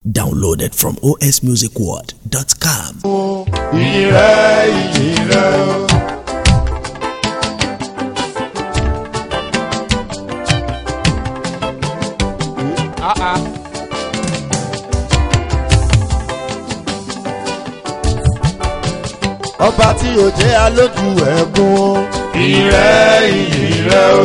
Downloaded from osmusicworld.com. ìyìn rẹ ìyìn rẹ o. ọba tí ò jẹ́ alójú ẹ̀kún. ìyìn rẹ ìyìn rẹ o.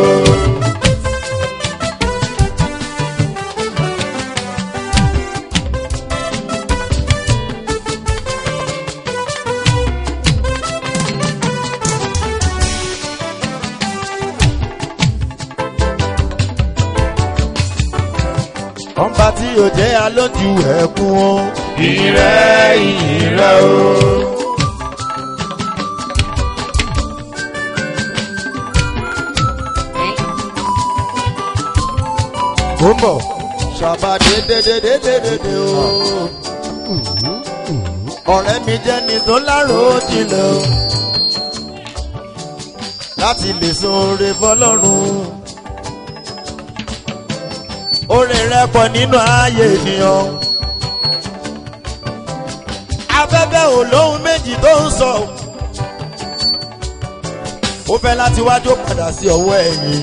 ọba tí ò jẹ́ alójú ẹ̀kún. ìyìn rẹ ìyìn rẹ o. ó ń bọ̀ ṣàbà dédédédédédé o. ọ̀rẹ́ mi jẹ́ ni tó lárò jinlẹ̀ o. láti lè san oore fọlọ́run. oore rẹ pọ̀ nínú ààyè ènìyàn. afẹ́fẹ́ ò lóhun méjì tó ń sọ. ó fẹ́ láti wájú padà sí ọwọ́ ẹ̀yìn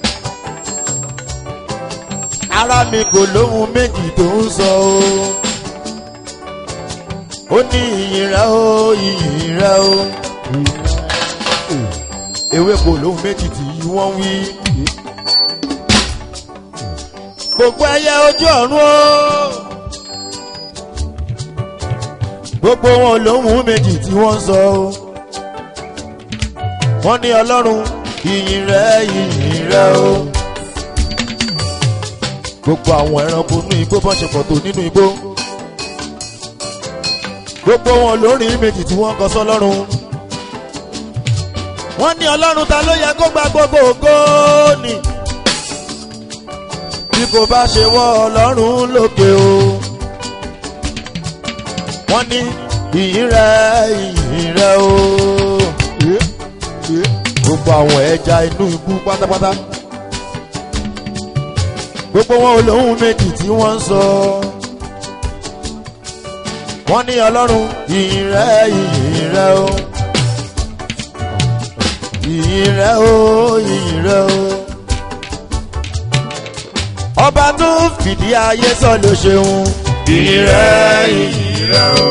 ara mi kò lóhun méjì tó ń sọ o. ó ní ìyìn rẹ o ìyìn rẹ o. ewé kò lóhun méjì tí wọ́n wí. gbogbo ẹyẹ ojú ọ̀run o. gbogbo wọn lóhun méjì tí wọ́n sọ o. wọ́n ní ọlọ́run ìyìn rẹ ìyìn rẹ o gbogbo àwọn ẹranko inú igbó bọ́ ṣe pọ̀ tó nínú igbó gbogbo wọn lórí méjì tí wọ́n kọ sọ́lọ́run wọ́n ní ọlọ́run ta ló yẹ kó gba gbogbo ògo ni bí kò bá ṣe wọ́ ọlọ́run lókè o wọ́n ní ìyìn rẹ ìyìn rẹ o gbogbo àwọn ẹja inú igbó pátápátá gbogbo wọn ò lóhun méjì tí wọ́n ń sọ. wọ́n ní ọlọ́run ìyìn rẹ ìyìn rẹ o. ìyìn rẹ o ìyìn rẹ o. ọba tó fìdí ayé sọ ló ṣeun. ìyìn rẹ ìyìn rẹ o.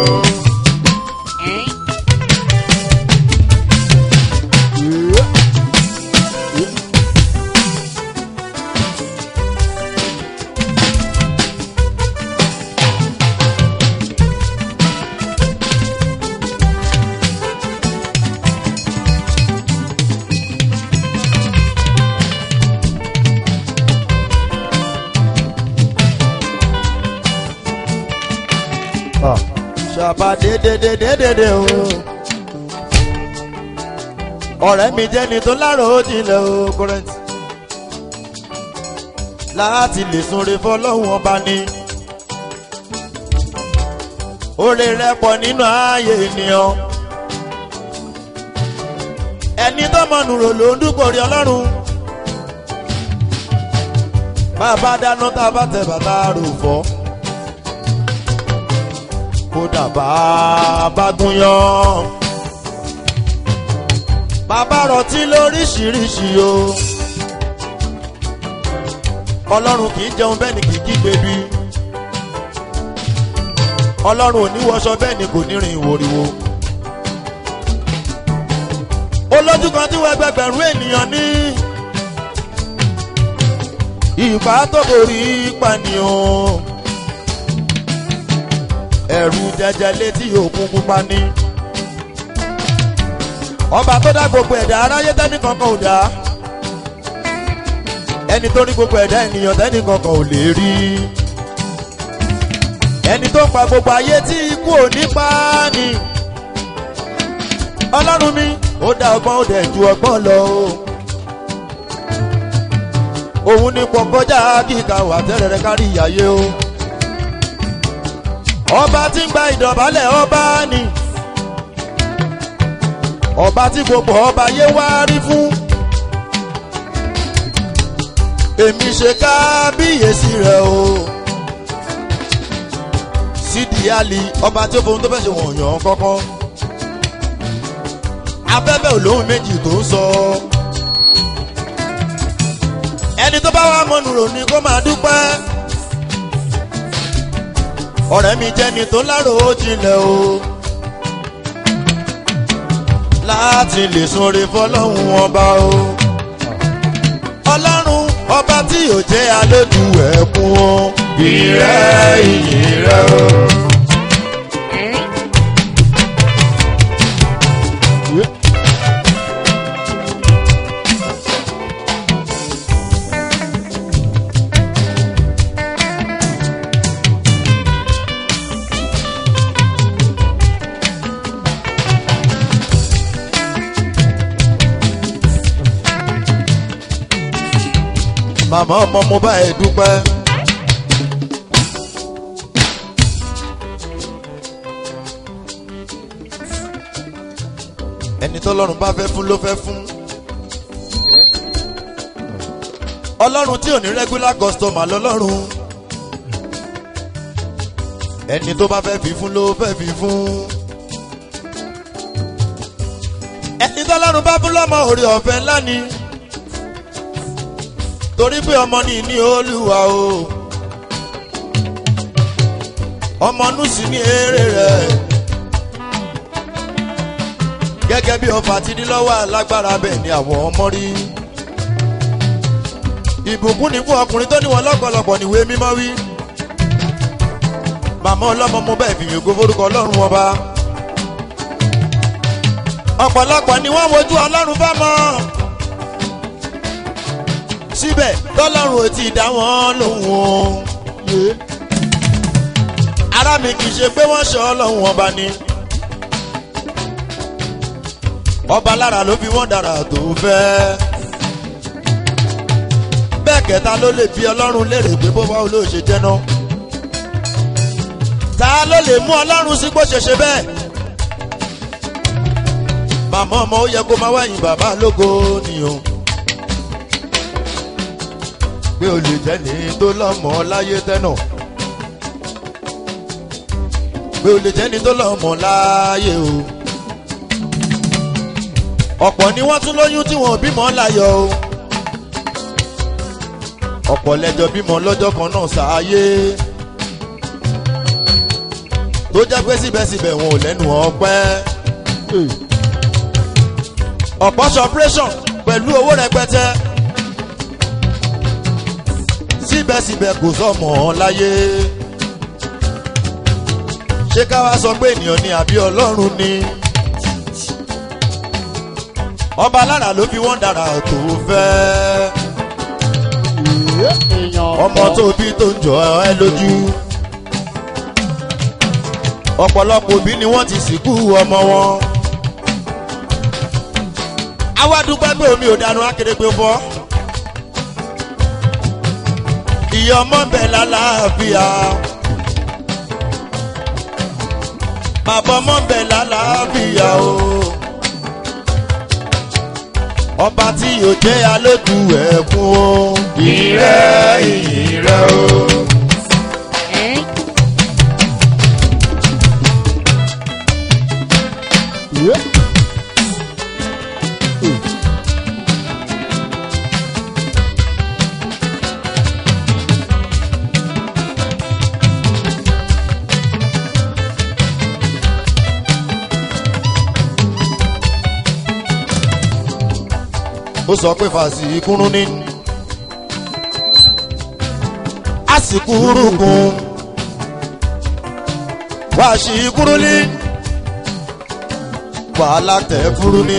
ṣàbà dédédédédé o. ọ̀rẹ́ mi jẹ́ni tó lárò ó jinlẹ̀ o kọ́rẹ́ntì. láti lè sunre fọlọ́hún ọba ni. oore rẹ pọ̀ nínú ààyè ènìyàn. ẹni tó mọ̀nù rò ló ń dúpọ̀ rí ọlọ́run. bàbá dáná tá a bá tẹ bàtà rò fọ́ kódà bàbá gúnyán. bàbá rọtí lóríṣiríṣi o. ọlọ́run kì í jẹun bẹ́ẹ̀ ni kì í kígbe bí. ọlọ́run ò ní wọṣọ bẹ́ẹ̀ ni kò ní rìn ìwòrìwò. olójú kan tí wọ́n gbẹgbẹ̀rún ènìyàn ní. ìbá tó borí pànìyàn ẹ̀rù jẹjẹ létí òkun pupa ní. ọba tó dá gbogbo ẹ̀dá aráyé tẹ́nì kankan ò dá. ẹni tó rí gbogbo ẹ̀dá ènìyàn tẹ́nì kankan ò lè rí. ẹni tó ń pa gbogbo ayé tí ikú ò ní pa á ni. ọlọ́run mi ó dá ọgbọ́n ó dẹ̀ ju ọgbọ́n lọ o. òun ni pọ̀ kọjá kíkà wà tẹ́rẹ̀rẹ̀ kárí ìyáyé o ọba tí ń gba ìdọ̀bálẹ̀ ọba ni ọba tí gbogbo ọba yé wá rí fún èmi ṣe kábíyèsí rẹ o sídìí àlì ọba tí ó fohun tó fẹ́ ṣe wọ̀nyàn kọ́kọ́ afẹ́fẹ́ olóhùn méjì tó ń sọ ẹni tó bá wà mọ́nu rò ní kó máa dúpẹ́ ọ̀rẹ́ mi jẹ́ni tó lárò ó jinlẹ̀ o láti lè sunre fọlọ́hún ọba o ọlọ́run ọba tí yóò jẹ́ alójú ẹ̀kún o ìrẹ́ ìyìn rẹ o. màmá ọmọ mo bá ẹ dúpẹ́. ẹni tọ́lọ́run bá fẹ́ fún ló fẹ́ fún. ọlọ́run tí ò ní regular customer lọ́lọ́run. ẹni tó bá fẹ́ fi fún ló fẹ́ fi fún. ẹni tọ́lọ́run bá fún lọ́mọ orí ọ̀fẹ́ ńlá ni torí pé ọmọ ní ní olúwa o ọmọ nùsì ní èrè rẹ gẹ́gẹ́ bí ọfà ti ní lọ́wọ́ alágbára bẹ́ẹ̀ ni àwọn ọmọ rí ìbùkún ní fún ọkùnrin tó níwọ̀n lọ́pọ̀lọpọ̀ níwèé mímọ́ wí màmá ọlọ́mọ mo bẹ́ẹ̀ fìyàn ògo forúkọ ọlọ́run ọba ọ̀pọ̀lọpọ̀ ni wọ́n wojú ọlọ́run bá mọ́ síbẹ̀ tọ́lọ́run ò tí ì dá wọn lóhùn o. ara mi kì í ṣe pé wọ́n ṣe ọlọ́run ọba ni. ọba lára ló fi wọ́n dára tó fẹ́. bẹ́ẹ̀ kẹta ló lè fi ọlọ́run léèrè pé bó bá olóò ṣe jẹ́ náà. ta ló lè mú ọlọ́run sí bó ṣe ṣe bẹ́ẹ̀. màmá ọmọ ó yẹ kó máa wáyìn bàbá lógo nìyẹn pé o lè jẹ́ ní tó lọ́mọ láyé tẹ́nà. pé o lè jẹ́ ní tó lọ́mọ láyé o. ọ̀pọ̀ ni wọ́n tún lóyún tí wọ́n bímọ láyọ̀ o. ọ̀pọ̀ lẹ́jọ́ bímọ lọ́jọ́ kan náà sáyé. tó jẹ́ pé síbẹ̀síbẹ̀ wọn ò lẹ́nu ọpẹ́. ọ̀pọ̀ ṣe operation pẹ̀lú owó rẹpẹtẹ síbẹ̀síbẹ̀ kò sọmọ láyé. ṣé ká wá sọ pé ènìyàn ni àbí ọlọ́run ni. ọba lára ló fi wọ́n dára tó fẹ́. ọmọ tó bí tó ń jọ ẹ lójú. ọ̀pọ̀lọpọ̀ òbí ni wọ́n ti sìnkú ọmọ wọn. àwa dúpẹ́ pé omi ò dànù akérègbè fọ́ ìyá ọmọ bẹ lálàáfíà bàbá ọmọ bẹ lálàáfíà o ọba tí yóò jẹ́ alójú ẹ̀kún o ìrẹ́ ìrẹ́ o. ó sọ pé fàṣì kúrú ní. àsìkò rúkun wàṣì kúrú ní. wàhálà tẹ̀ fúrú ní.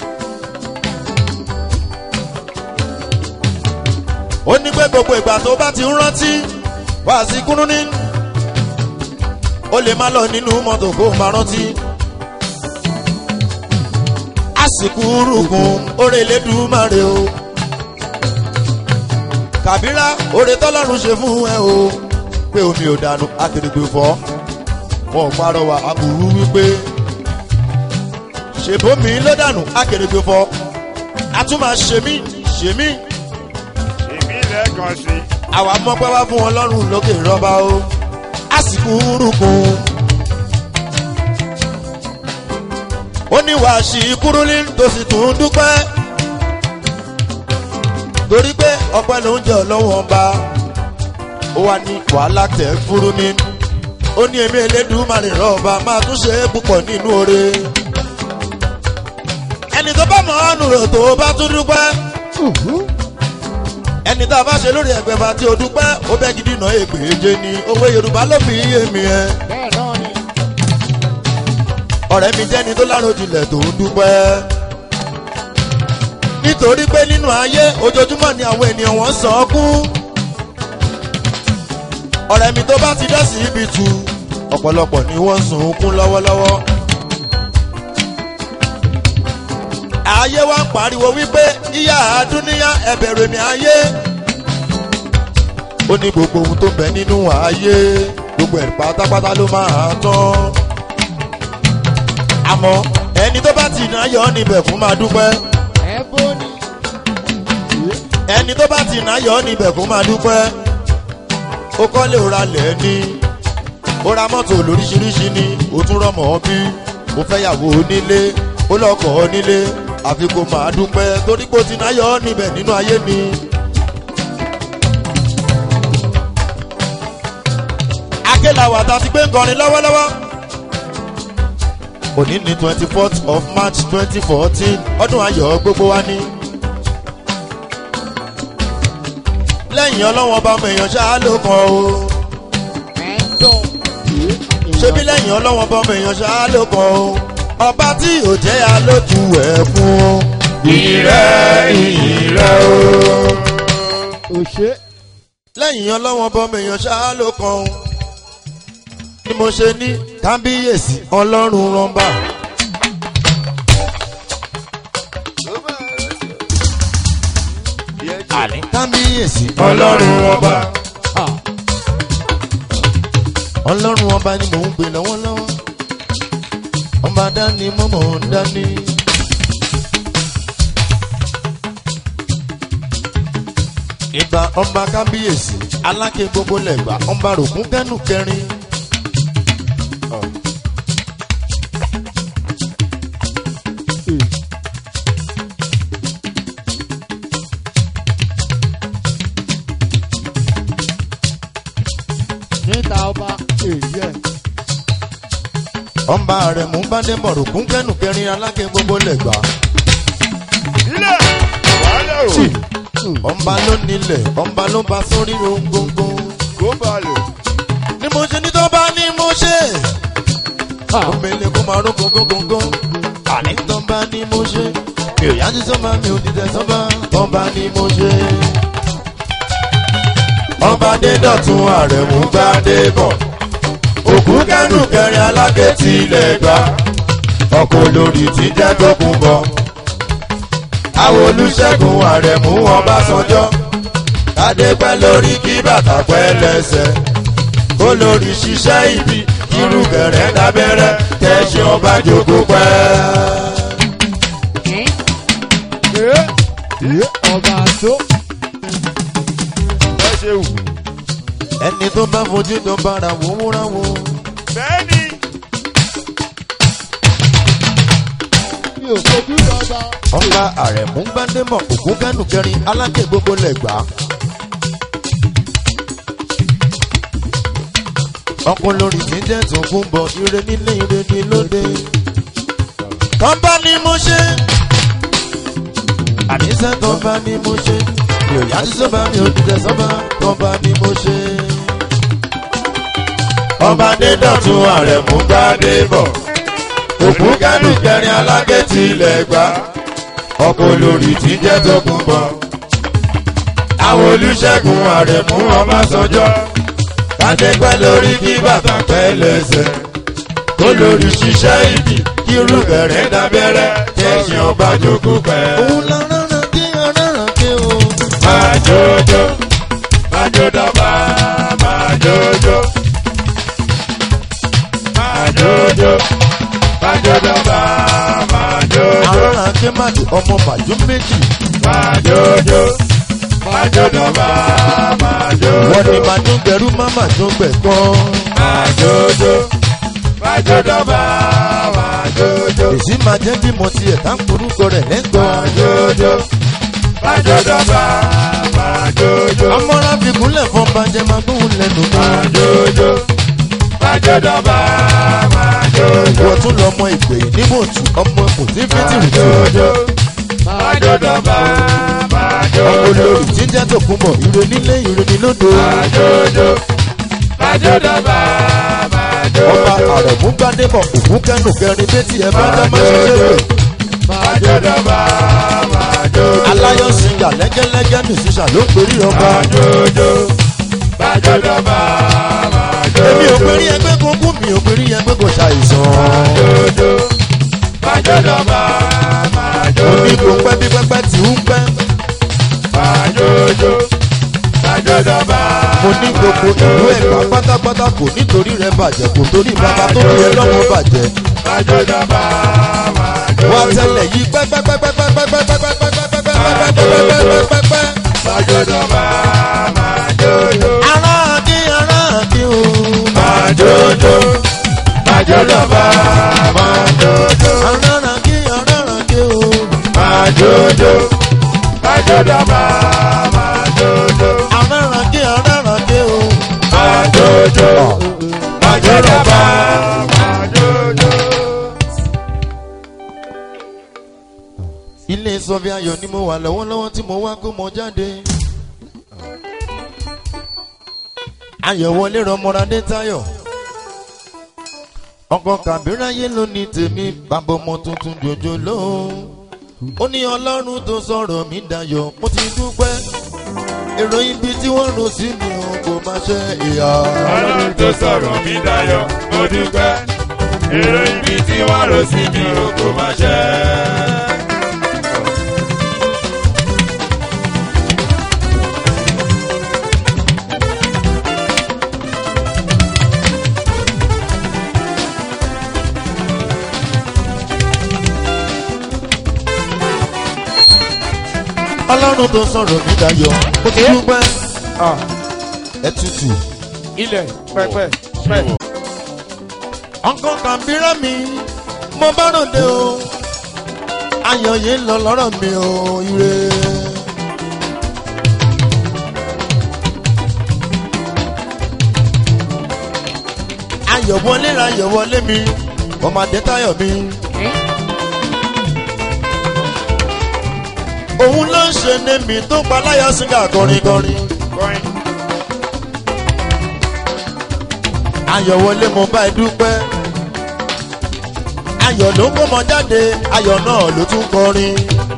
ó ní pé gbogbo ìgbà tó bá ti ń rántí wàṣì kúrú ní. ó lè má lọ nínú mọ́tò kó máa rántí àsìkò rúgùn oore lẹ́dùnmáre o. kàbírà oore tọ́lọ́run ṣe fún ẹ o pé omi ò dànù akérègbè fọ́ wọn ò parọ́wà aburú wípé ṣèbómi ló dànù akérègbè fọ́ a tún máa ṣe mí ṣe mí èmi lẹ́ẹ̀kan sí àwa mọ́pẹ́ wá fún ọlọ́run lókè rọ́bà o àsìkò rúkun. ó ní wàá ṣí kúrúlí tó sì tún dúpẹ́ torí pé ọpẹ́ ló ń jẹ ọlọ́wọ́n ọba ó wà ní wàhálà tẹ̀ fúru ní ó ní èmi elédùmarè rọ̀ọ̀bà máa tún ṣe é púpọ̀ nínú oore ẹni tó bá mọ̀ ọ́nù rẹ̀ tó bá tún dúpẹ́ ẹni tá a bá ṣe lórí ẹgbẹ́ bá tí o dúpẹ́ ó bẹ́ gidi náà ègbèje ni owó yorùbá ló fi yé mi ẹ bẹ́ẹ̀ náà ni. ọ̀rẹ́ mi jẹ́ni tó láròjinlẹ̀ tó ń dúpẹ́ nítorí pé nínú ayé ojoojúmọ́ ni àwọn ènìyàn wọ́n sàn án kú ọ̀rẹ́ mi tó bá ti dá sí ibi tu ọ̀pọ̀lọpọ̀ ni wọ́n sùn ún kún lọ́wọ́lọ́wọ́ ayé wa ń pariwo wípé ìyá àdúníyá ẹ̀bẹ̀rẹ̀ mi ayé ó ní gbogbo ohun tó ń bẹ nínú ayé gbogbo ẹ̀ pátápátá ló máa tán àmọ́ ẹni tó bá ti náà yọ ọ́ níbẹ̀ fún máa dúpẹ́ ẹ bó ni. ẹni tó bá ti náà yọ ọ́ níbẹ̀ fún máa dúpẹ́ ó kọ́lé òra lẹ̀ ní ó ra mọ́tò lóríṣiríṣi ni ó tún rọ́mọ̀ bí ó fẹ́yàwó onílé ó lọ́kọ̀ onílé àfi kó máa dúpẹ́ torí pé ó ti náà yọ ọ́ níbẹ̀ nínú ayé ni. akéláwà tá a ti gbé ń kọrin lọ́wọ́lọ́wọ́ òní ní twenty fourth of march twenty fourteen ọdún ayọ̀ gbogbo wa ní. lẹ́yìn ọlọ́wọ́n ọba ọmọ èèyàn ṣáá ló kàn o ẹ ń dùn. ṣébí lẹ́yìn ọlọ́wọ́n ọba ọmọ èèyàn ṣáá ló kàn o ọba tí ò jẹ́ alótú ẹ̀ fún o. ìrẹ́ ìrẹ́ o. òṣè. lẹ́yìn ọlọ́wọ́n ọba ọmọ èèyàn ṣáá ló kàn o. ni mo ṣe ní kábíyèsí ọlọ́run rọ́mbà. àní kábíyèsí ọlọ́run rọ́mbà. ọlọ́run ọba ni mò ń pè lọ́wọ́lọ́wọ́ ọba dání mọ́mọ́ ń dání. ìgbà ọba kábíyèsí aláké gbogbo lẹ́gbà ọba rògún kẹ́nu kẹrin. níta ọba èyí ẹ̀. ọba rẹ̀ mú bádẹ́bọ̀ rògún kẹ́nu kẹrin aláké gbogbo lẹ́gbà. ilé wàhálà o ọba ló nílẹ̀ ọba ló bá sórí rongbòǹgbò. kó balẹ̀ ni mo ṣe ní tó bá ní mo ṣe. Omele kó máa ró gógógógó. Àní tó bá ní mo ṣe. Mi ò yájú sọ́ba mi ò dìtẹ̀ sọ́ba. Tó bá ní mo ṣe. Ọba dé dọ̀tún ààrẹ mú gbádé bọ̀. Òkú kẹ́nu kẹrin aláké ti ilẹ̀ gbà. Ọkọ̀ olórí ti jẹ́ tó kún bọ̀. Àwọn olùṣègùn ààrẹ mú Ọbásanjọ́. Kádé pẹ́ lórí kí bàtà pẹ́ lẹ́sẹ̀ olórí ṣiṣẹ́ ibi irú gẹ̀rẹ́ dábẹ́rẹ́ tẹ̀sí ọba jòkó pẹ́. ẹ ọba tó. ẹ ṣe wù. ẹni tó bá fojú tó bára wò múra wò. bẹ́ẹ̀ni mi ò fojú dọ́gba. ọba àrẹ̀mú gbádẹ́mọ̀ ògún kẹ́nu kẹrin alákè gbogbo lẹ́gbà. ọkùn lórí tí jẹ́ tó kún bọ̀ ire nílé ire ní lóde. tán bá ní mo ṣe. àníṣe tán bá ní mo ṣe. mi ò yájú sọ́ba mi ò dìtẹ̀ sọ́ba tán bá ní mo ṣe. ọba adédọ̀tún àrẹ̀mú gbádẹ́bọ̀ òkú kẹ́nu kẹrin aláké tilẹ̀ gbà ọkọ̀ olórí tí jẹ́ tó kún bọ̀. àwọn olùṣègùn àrẹ̀mú ọbásanjọ́ kádé pẹ́ lórí kí bàtà pẹ́ lẹ́sẹ̀ kó lórí ṣiṣẹ́ ibi kí rúbẹ̀rẹ̀ dábẹ́rẹ́ kẹ́sìn ọba jókòó pẹ́. òun la rárá kí rárá kí o. máa jọjọ máa jọ dọ́gba máa jọjọ máa jọjọ máa jọ dọ́gba máa jọjọ. àwọn akémàdì ọmọ bàjú méjì. máa jọjọ májòdọ̀bà májòjò. wọ́n ní máa tún gbẹ̀rú máma tún gbẹ̀ kan. májòjò májòdọ̀bà májòjò. èsì máa jẹ́ bí mo tiẹ̀ tá ń porúkọ rẹ̀ lẹ́gbọ̀n. májòjò májòdọ̀bà májòjò. amọ́ra fi kúnlẹ̀ fún bàjẹ́ máa gbóhùn lẹ́nu mi. májòjò májòdọ̀bà májòjò. wọ́n tún lọ ọmọ ìpè níbòtú ọmọ kò sí fítìrì tó. májòjò májòdọ̀bà ọmọ májòjò. olórí tí ń jẹ́ tòkunbọ̀ ire nílé ire ní lódò. májòjò májòdọ̀bà ọba májòjò. àrẹ̀mú gbadébọ̀ òkú kẹ́nu kẹrin bẹ́tì ẹ̀ bá dá máa ṣe ṣe májòdọ̀bà májòjò. aláyọ̀ sìngà lẹ́gẹ́lẹ́gẹ́ mìsísà ló ń perí ọba. májòjò májòdọ̀bà èmi ò májòjò. perí ẹgbẹ́ kókó mi ò perí ẹgbẹ́ kò ṣàìsàn. májòjò májòdọ̀bà òní kò májòjò. pẹ́ bí pẹ́pẹ́ tí ń pẹ́. májòjò májòdọ̀bà mo ní gbogbo ìlú ẹ̀gbá pátápátá kò nítorí rẹ̀ bàjẹ́ kò torí bàbá tó fi ẹ lọ́wọ́ bàjẹ́. májòdọ̀bà wá májòjò. tẹ́lẹ̀ yí pẹ́pẹ́pẹ́pẹ́pẹ́pẹ́pẹ́pẹ́pẹ́pẹ́pẹ́pẹ́pẹ́pẹ́. májòdọ̀bà májòjò. ará àdí ará àdí o. májòjò májòdọ̀bà májòjò. ará àdí ará àdí o. májòjò májòdọ̀bà májòjò. ará àdí ará àdí o. májòjò májòdọ̀bà májòjò. ilé sọfí ayọ̀ ni mo wà lọ́wọ́lọ́wọ́ tí mo wá kó mọ jáde. ayọ̀ wọlé rọmọradé táyọ̀. ọkọ̀ kàbíráyé ló ní tèmi bàbá ọmọ tuntun jòjò lóhùn. ó ní ọlọ́run tó sọ̀rọ̀ mí dayọ̀ mo ti dúpẹ́. èrò ibi tí wọ́n rò sí mi ò kò má ṣe ìyá. ọlọ́run tó sọ̀rọ̀ mí dayọ̀ mo dúpẹ́ èrò ibi tí wọ́n rò sí mi ò kò má ṣe. ọlọ́run tó sọ̀rọ̀ mí dayọ̀ mo ti dúpẹ́. ẹ tutù. ilẹ̀ pẹpẹ pẹ. ọkọ kàbírà mi mo bá ròde o ayọ̀ yìí lọ lọ́rọ̀ mi o ire. ayọ̀ wọlé ra ayọ̀ wọlé mi ọmọdé táyọ̀ mi. òun ló ń ṣe ní mi tó pa láyọ̀ sígá kọrin kọrin. ayọ̀ wọlé mo bá ẹ dúpẹ́ ayọ̀ ló kó mọ jáde ayọ̀ náà ló tún kọrin.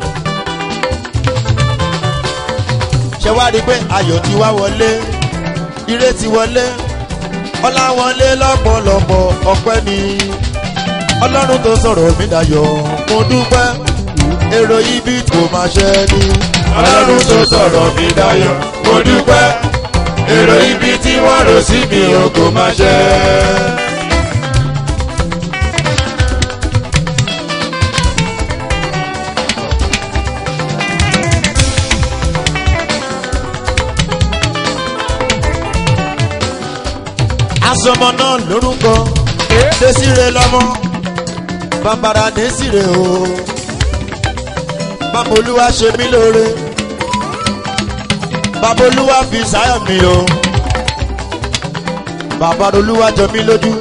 ṣé wá rí i pé ayọ̀ ti wá wọlé ire ti wọlé ọlá wọlé lọ́pọ̀lọpọ̀ ọpẹ́ ni ọlọ́run tó sọ̀rọ̀ mí dayọ̀ mo dúpẹ́ èrò ibi kò máa ṣe ni. ọlọ́run tó sọ̀rọ̀ mí dayọ̀ mo dúpẹ́ èrò ibi tí wọ́n rò sí mi ò kò má ṣe. asọmọ náà lórúkọ desire lọmọ bàbàrà desire o bàbá olúwa ṣe mí lóore bàbá olúwa fi sáyà mi o bàbá olúwa jọ mí lójú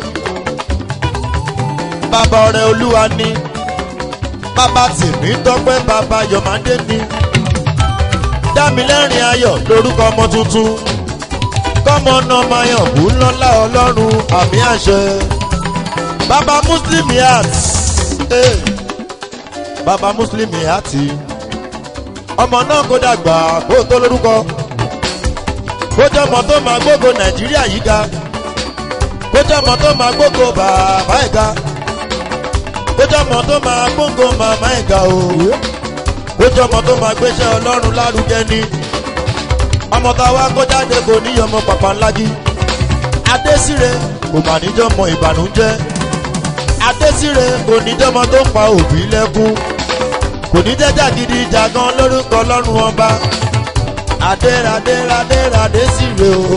bàbá ọrẹ olúwa ní bàbá tèmí tọpẹ bàbá yọmọdé ní dámilẹ́rìn ayọ̀ lórúkọ ọmọ tuntun kọ́mọ náà máa yàn kú lọ́lá ọlọ́run àmì àṣẹ. bàbá muslim heart eh. bàbá muslim heart ọmọ náà kó dàgbà kó tó lórúkọ kó jẹ́ ọmọ tó máa gbógo nàìjíríà yìí ga kó jẹ́ ọmọ tó máa gbógo bàbá ẹ̀ ga kó jẹ́ ọmọ tó máa gbógo màmá ẹ̀ ga o kó jẹ́ ọmọ tó máa gbéṣẹ́ ọlọ́run lárugẹ ni ọmọ tá a wá kó jáde kò ní ọmọ pàpà ńlági adésire kò mà níjọ́ mọ ìbànújẹ́ adésire kò níjọ́ mọ tó pa òbí lẹ́kún kò ní jẹ́jà gidi ìjà gan lórúkọ ọlọ́run ọba adéradéradéradé sí re o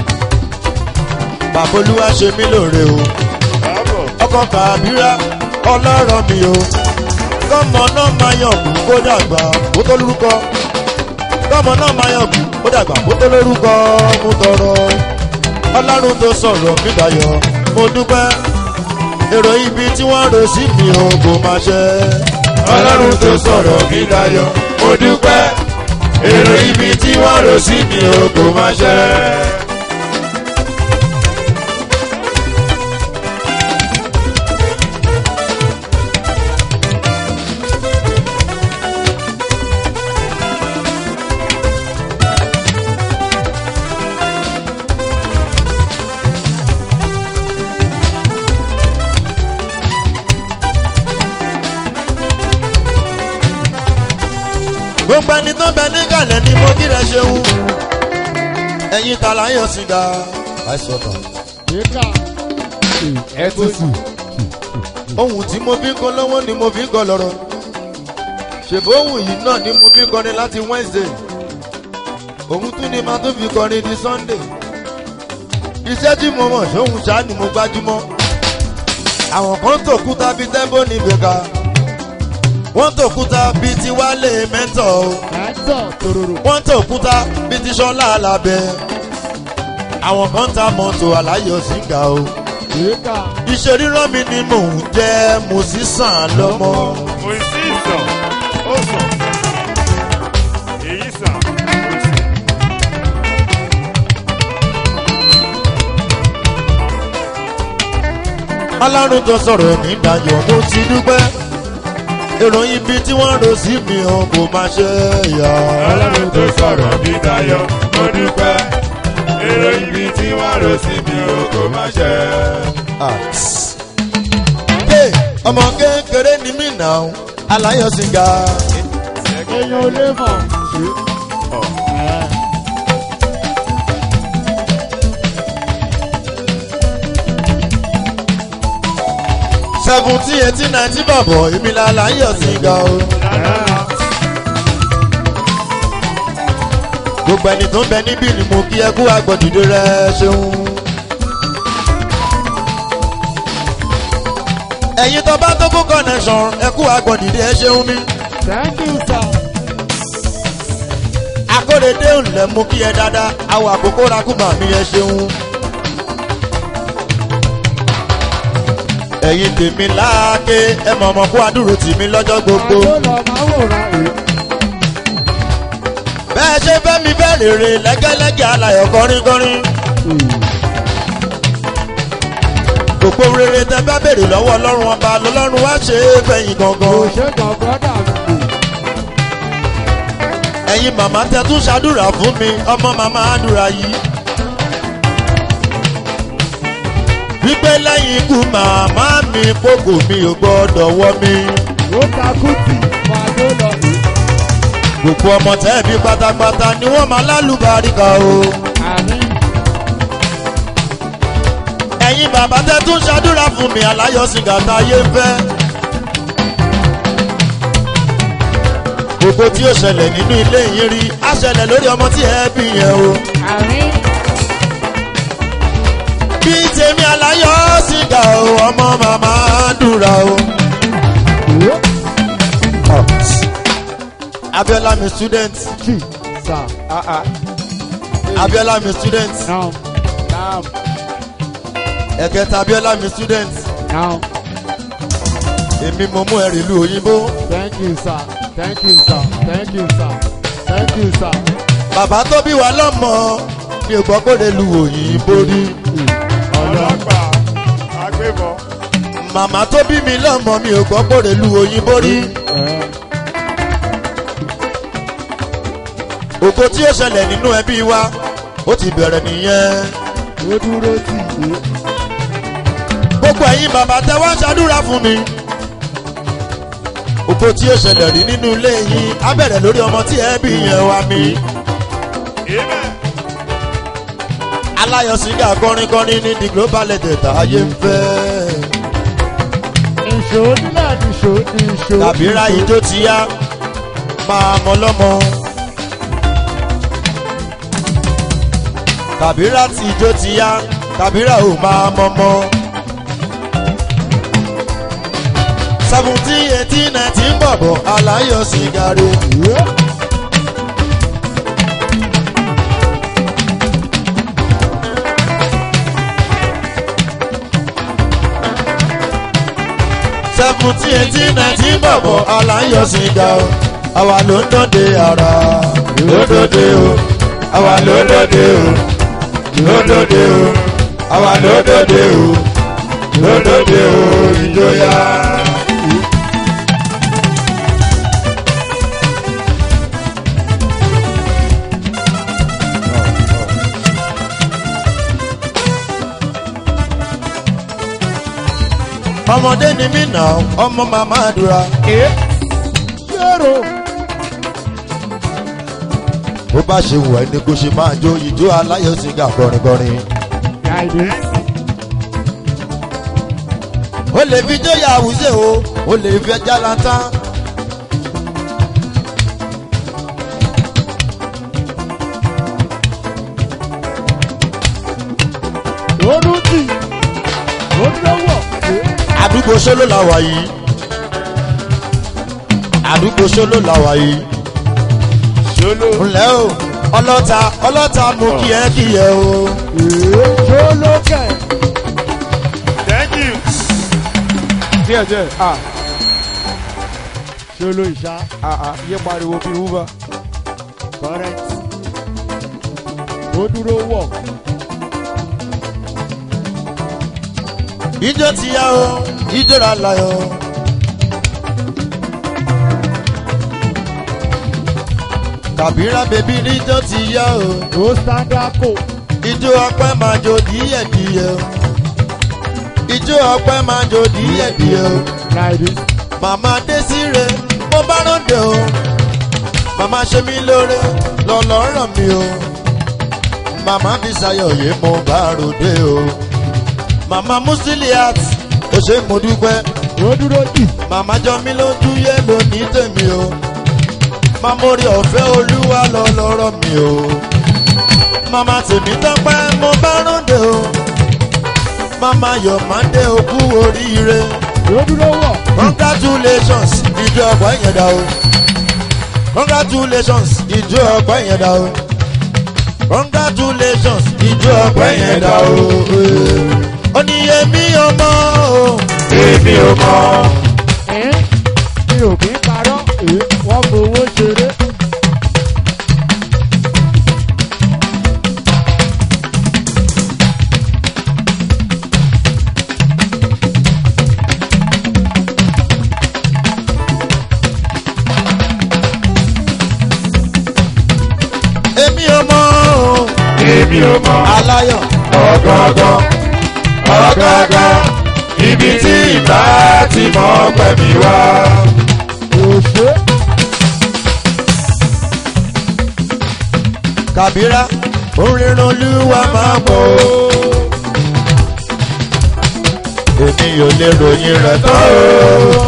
bàbá olúwa ṣe mí lóore o Bábọ̀. ọkọ kàbírà ọlọ́rọ̀ mi o kọ́mọ náà máa yàn kú kó dàgbà kó tó lórúkọ kọ́mọ náà máa yàn kú kó dàgbà kó tó lórúkọ mo tọrọ ọlọ́run tó sọ̀rọ̀ mi dayọ̀ mo dúpẹ́ èrò ibi tí wọ́n rò sí mi o kò máa ṣe ọlọ́run tó sọ̀rọ̀ mi dayọ̀ mo dúpẹ́ èrò ibi tí wọ́n rò sí mi ò kò máa ṣẹ. gbogbo ẹni tó bẹ nígàlẹ̀ ni mo kí rẹ ṣeun ẹ̀yin ta la ń yọ sìgá àìsọ̀tàn. Yíká. Ẹ ti sùn. ohun tí mo fi ń kọ lọ́wọ́ ni mo fi ń kọ lọ́rọ̀ ṣèbó ohun yìí náà ni mo fi ń kọrin láti wednesday òun tún ni màá tún fi kọrin di sunday iṣẹ́ tí mo mọ̀ sóhun ṣáá ni mo gbájúmọ́ àwọn kan tó kúta bíi tẹ́bó ní bèkà wọ́n tó kúta bíi ti wálé mẹ́tọ̀ o Ẹ̀tọ́ tòròrò. wọ́n tó kúta bíi ti sọ́lá alábẹ́ àwọn kan ta mọ́tò aláyọ̀ síngà o Yíká. iṣẹ́ rírọ́ mi ni mò ń jẹ́ mo sì sàn lọ́mọ. Mo sì sàn. Ó sàn. Èyí sàn. Ó sì. ọlọ́run tó sọ̀rọ̀ ní ìdájọ́ mo ti dúpẹ́ ìròyìn ibi tí wọ́n rò sí mi ò kò máa ṣe yà. ọlọ́run tó sọ̀rọ̀ mi dayọ̀ mo dúpẹ́ èrò ibi tí wọ́n rò sí mi ò kò máa ṣẹ. Hey, ọmọ kékeré ni mí nà ó aláyọ̀ sìgá. Èèyàn ò lè mọ̀. Ẹ̀. seventeen eighteen nineteen bàbọ̀ èmi la aláyọ̀ sìgá o. gbogbo ẹni tó ń bẹ níbí ni mo kí ẹ kú agbọ̀dìdó rẹ ṣeun. ẹ̀yin tó bá tó kó connection ẹ kú agbọ̀dìdó ẹ ṣeun mi. Thank you, sir. akóredé ńlẹ̀ mú kí ẹ dáadáa àwọn àkókò rakúmà mi ẹ ṣeun. ẹ̀yin tèmi láàké ẹ mọ̀ ọmọ kó àdúró tì mí lọ́jọ́ gbogbo. Àjọ lọ máa wòran èyí. bẹ́ẹ̀ ṣe fẹ́ mi fẹ́ rèrè lẹ́gẹ́lẹ́gẹ́ alayọ̀ kọrinkọrin. gbogbo rere tẹ bá béèrè lọ́wọ́ ọlọ́run ọba lọ́lọ́run wá ṣe é fẹ̀yìn Kò gangan. ṣe gan brọ́dà mi kò. ẹ̀yin màmá tẹ tún ṣàdúrà fún mi ọmọ màmá àdúrà yìí. wípé lẹ́yìn ikú màmá mi kókò mi ò gbọ́dọ̀ wọ́ mi. Ó ta kùtì. Máa tó lọ èyí. gbogbo ọmọ tẹ́ẹ̀bí pátápátá ni wọ́n máa lálùbáríkà o. Àmín. ẹ̀yin bàbá tẹ tún ṣàdúrà fún mi aláyọ̀ sìgá táyé ń fẹ́. gbogbo tí ó ṣẹlẹ̀ nínú ilé yín rí á ṣẹlẹ̀ lórí ọmọ tí ẹ bí yẹn o. Àmín. bí tèmi aláyọ̀ sìgá o ọmọ màmá dùrà o. abiola mi student Chi. Sir. Ah ah. abiola mi student Now. Now. ẹ̀kẹta abiola mi student Now. èmi mo mú ẹrì ìlú òyìnbó Thank you, sir. Thank you, sir. Thank you, sir. Thank you, sir. bàbá tó bí wa lọ́mọ mi ò gbọ́ kó lè lu òyìnbó rí. Ọlọ́pàá. Agbébọn. màmá tó bí mi lọ́mọ mi ò gbọ́ kó lè lu òyìnbó rí. Ẹ̀. ògo tí ó ṣẹlẹ̀ nínú ẹbí wa ó ti bẹ̀rẹ̀ nìyẹn. Ó dúró tì í. gbogbo ẹ̀yin bàbá tẹ wá ń ṣàdúrà fún mi. ògo tí ó ṣẹlẹ̀ rí nínú ilé yín á bẹ̀rẹ̀ lórí ọmọ tí ẹbí yẹn wá mi. Amen. aláyọ̀ sìgá kọrinkọrin ní the global legend ayé ń fẹ́. Ìṣó nílẹ̀ nìṣó nìṣó. tàbí ra ijó ti yá máa mọ lọ́mọ. kàbírà tí ijó ti yá kàbírà ò máa mọ́mọ́. seventeen eighteen nineteen bọ̀bọ̀ aláyọ̀ sìgárì. seventeen eighteen nineteen bọ̀bọ̀ aláyọ̀ sìgárì. àwa ló ń dọ́de ara lódòdó o àwa ló ń dọ́de o lódòdó o àwa ló ń dọ́de o lódòdó o ìjọyà. ọmọdé ni mí nà ọmọ màmá àdúrà. Yẹ́rò. bó bá ṣe wù ẹ́ ni kò ṣe máa jó ìjó aláyọ̀ sìgá kọrinkọrin. Guide. ó lè fi jó ya àwùjẹ o ó lè fi ẹja lantán. Olùdí. Olùdówó. àdúgbò sóló la wà yìí. àdúgbò sóló la wà yìí. Ṣolo. ńlẹ́ o ọlọ́ta ọlọ́ta mú kí ẹ kí ẹ o. Jólókè. Thank you. Díẹ̀ díẹ̀. Ah. Ṣolo ìṣá. Ah ah. Yé pariwo bí wúbà. Correct. Ó dúró wọ̀. ijó ti yá o ijó ra láyọ̀. kàbírà bèbí níjó ti yá o. Ó sáńdákò. ijó ọpẹ́ máa jó díẹ̀díẹ̀ o. ijó ọpẹ́ máa jó díẹ̀díẹ̀ o. Guide. màmá désìrè mo bá ròde o. màmá ṣe mí lóore lọ́lọ́ ràn mí o. màmá fi ṣayọ̀yé mo bá ròde o. màmá musiliat ó ṣe mo dúpẹ́. Ó dúró dì. màmá jọ mí lójú yé lónìí tèmi o. mamori ọ̀fẹ́ olúwa lọ lọ́rọ̀ mi o. màmá tèmi tọ́pẹ́ mo bá ròde o. màmá yọ̀ máa dé okú oríire Ó dúró wọ̀. congratulations ìjọ ọgbà yẹn dá o congratulations ìjọ ọgbà yẹn dá o congratulations ìjọ ọgbà yẹn dá o oníyẹmí ọmọ o Èmi ò mọ̀. Ẹ́ mi ò kí ń parọ́. Ẹ́ wọ́n fowó ṣeré. èmi ọmọ o Èmi ò mọ̀. aláyọ̀ Ọ̀gọ̀ngọ̀. Ọ̀gọ̀ngọ̀. Ibi tí ìbá ti mọ̀ pẹ̀mí wá. Òṣè. kàbírà orin olúwa máa bọ̀ o èmi ò lè ròyìn rẹ̀ tán o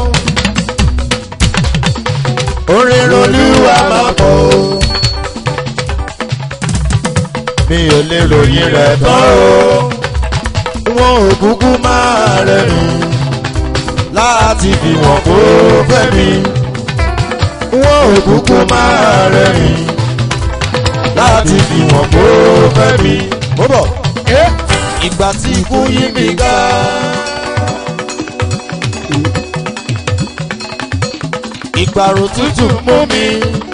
orin olúwa máa bọ̀ o mi ò lè ròyìn rẹ̀ tán o wọn ò kúkú máa rẹ̀rìn láti fi wọ́n kó fẹ́ mi wọn ò kúkú máa rẹ̀rìn láti fi wọ́n kó fẹ́ mi. mo bọ̀ ìgbà tí ikú yí mi ká. ìgbàrò tútù mú mi.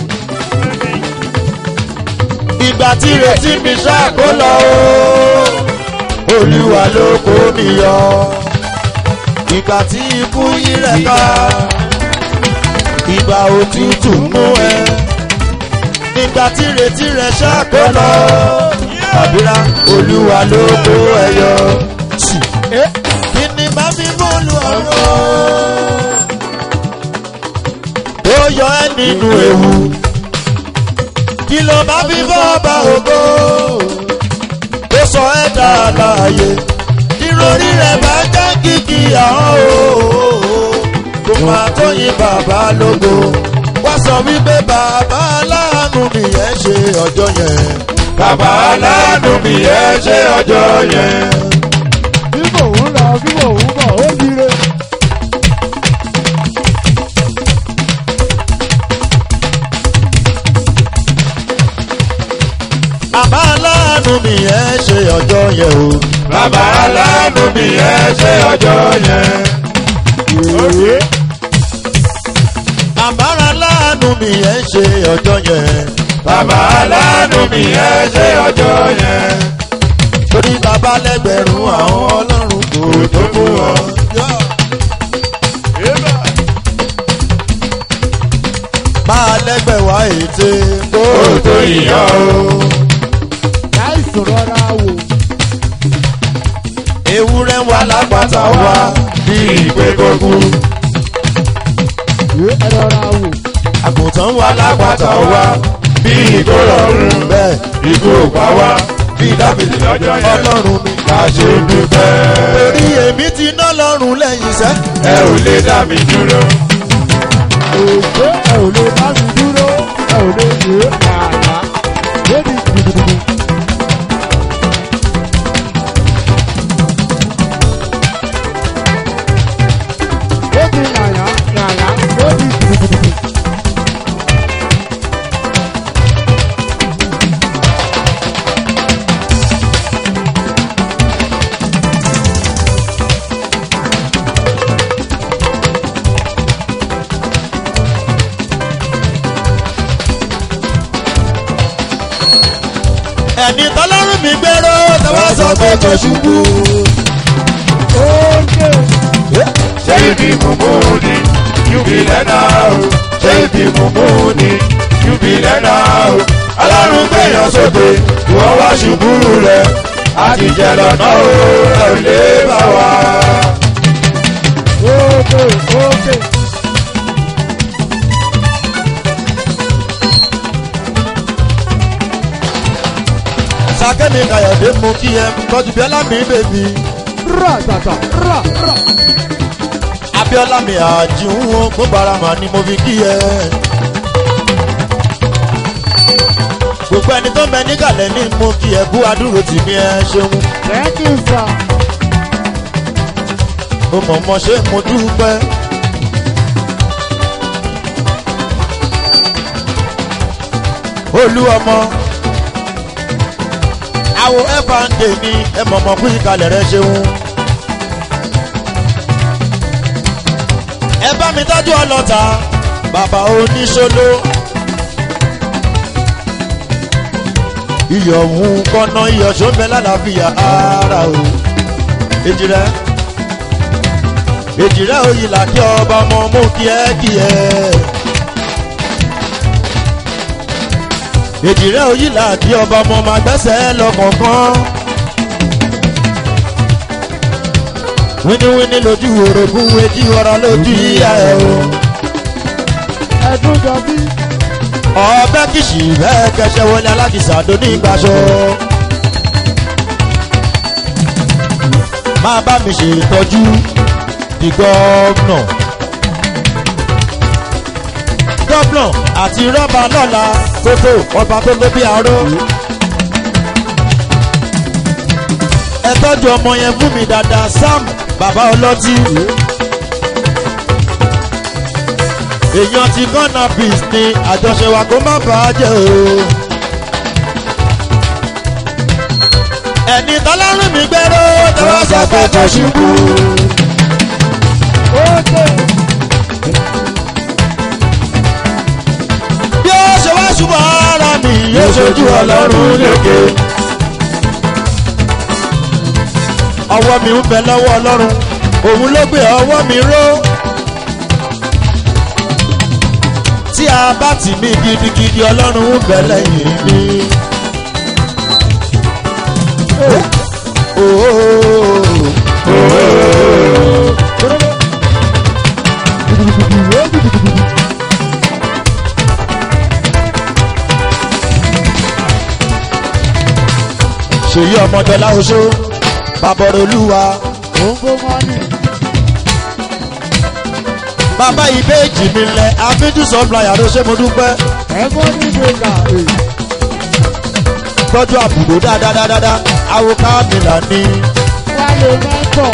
ìgbà tí retí mi ṣáàkó lọ o. olúwa ló kó mi yọ. ìgbà tí ikú yí rẹ̀ ká. ìgbà òtútù mú ẹ. nígbà tí retí rẹ̀ ṣáàkó lọ. àbúrà olúwa ló kó ẹ yọ. kí ni bá fi bọ́ọ̀lù ọ̀rọ̀ ó yọ ẹ́ nínú ewu. kí ló bá fi bọ́ ọba ògo? ó sọ ẹ́ dá láàyè. ìròrí rẹ̀ bá jẹ́ kìkì àwọn o. kò máa tóyin bàbá lógo. wá sọ wípé bàbá aláàánú nìyẹn ṣe ọjọ́ yẹn. bàbá aláàánú mi ẹ ṣe ọjọ́ yẹn. bí mò ń lọ bí mò ń bọ̀ ó dire. bàbá aláàánú mi ẹ ṣe ọjọ́ yẹn o. bàbá aláàánú mi ẹ ṣe ọjọ́ yẹn. Òkè. bàbá aláàánú mi ẹ ṣe ọjọ́ yẹn. bàbá aláàánú mi ẹ ṣe ọjọ́ yẹn. torí bàbá lẹ́gbẹ̀rún àwọn ọlọ́run kò tó fún ọ. Eba. máa lẹ́gbẹ̀ẹ́ wá ète kó kó tó yíyọ o. láìsùn rọra wò. ewúrẹ́ wà lápáta wá bí ìpè kókú. ẹ rọra wò. àgùntàn wà alápàtà lápáta wá wá bí ìkó rọrùn. bẹ́ẹ̀ ikú òpá wá bí dábìlì lọ́jọ́ yẹn. ọlọ́run mi. ká ṣe dúpẹ́. torí èmi ti ná lọ́rùn lẹ́yìn sẹ́. ẹ ò lè dá mi dúró. òjò ẹ ò lè bá mi dúró ẹ ò lè yé àná. lórí gidigidi. ó ti yàyà yàyà lórí gidigidi. ẹni tọ́lọ́run mi gbèrò tọ́wọ́ sọ pé kò ṣubú. ókè ṣé ibi mùmú ni yúbi lẹ́nà o. ṣé ibi mùmú ni yúbi lẹ́nà o. ọlọ́run gbẹ̀yàn sókè ìwọ́n wá ṣubú rẹ̀. àtijọ́ lọ́nà o ẹ ò lè bá wa. ókè ókè. sàkẹ́mi kàyọ̀dé mú kí ẹ tọ́jú bíọ́lá mi bèbí. rà tàtà rà rà. abíọ́lá mi àjíhùn gbogbo ara mà ni mo fi kí ẹ. gbogbo ẹni tó mẹ níkàlẹ̀ ní mú kí ẹ kú adúró tì mí ẹ ṣeun. thank you sir. mo mọ̀ mọ́ ṣé mo dúpẹ́. olú ọmọ àwo ẹ̀fà ń dè ní ẹ mọ̀mọ́ kú ìkàlẹ̀ rẹ ṣeun. ẹ bá mi tọ́jú ọlọ́ta bàbá oníṣòló. iyọ̀ ń kọ́nà iyọ̀ ṣọ́nbẹ́ lálàáfíà ara o. èjì rẹ̀ èjì rẹ̀ òyìn làkí ọba ọmọ mú kíẹ́kíẹ́. èjì rẹ̀ òyìn làkí ọba ọmọ máa gbẹ́sẹ̀ lọ́kọ̀ọ̀kan. wíníwíní lójú orogún etí ọ̀rọ̀ lójú ìyá ẹ̀ o. ẹdún jọ bí. ọbẹ̀ kìsì bẹ́ẹ̀ kẹsẹ̀ wọlé alákìsà tó ní ìgbàsọ. máa bá mi ṣètọ́jú di gọ́ọ̀nà. gọ́ọ̀nà àti rọ́bà lọ́la tótó ọba tó tó bí aró. ẹ tọ́jú ọmọ yẹn fún mi dáadáa sam bàbá ọlọ́tí. èèyàn ti gánà peace ni àjọṣe wa kó má bàá jẹ́ o. ẹni tọ́lọ́run mi gbẹ́rọ́ tọ́wọ́ sọ pé kò ṣubú. ókè. bí ó ṣe wá ṣubú ara mi yóò ṣojú ọlọ́run lékè. ọwọ́ mi ń bẹ lọ́wọ́ ọlọ́run òun ló gbé ọwọ́ mi ró. tí a bá tì mí gidigidi ọlọ́run ń bẹ lẹ́yìn mi. Oh, oh, oh. ṣèyí ọmọdé láoṣó bàbọ̀rọ̀ olúwa òǹgbò mọ́nì. bàbá ìbéèjì mi lẹ àfíjú sọ́pláyà ló ṣe mo dúpẹ́ ẹ̀gbọ́n ní ìgbéga. tọ́jú àbùdó dáadáa àwọn kámìlà ní. wálé mẹ́kọ̀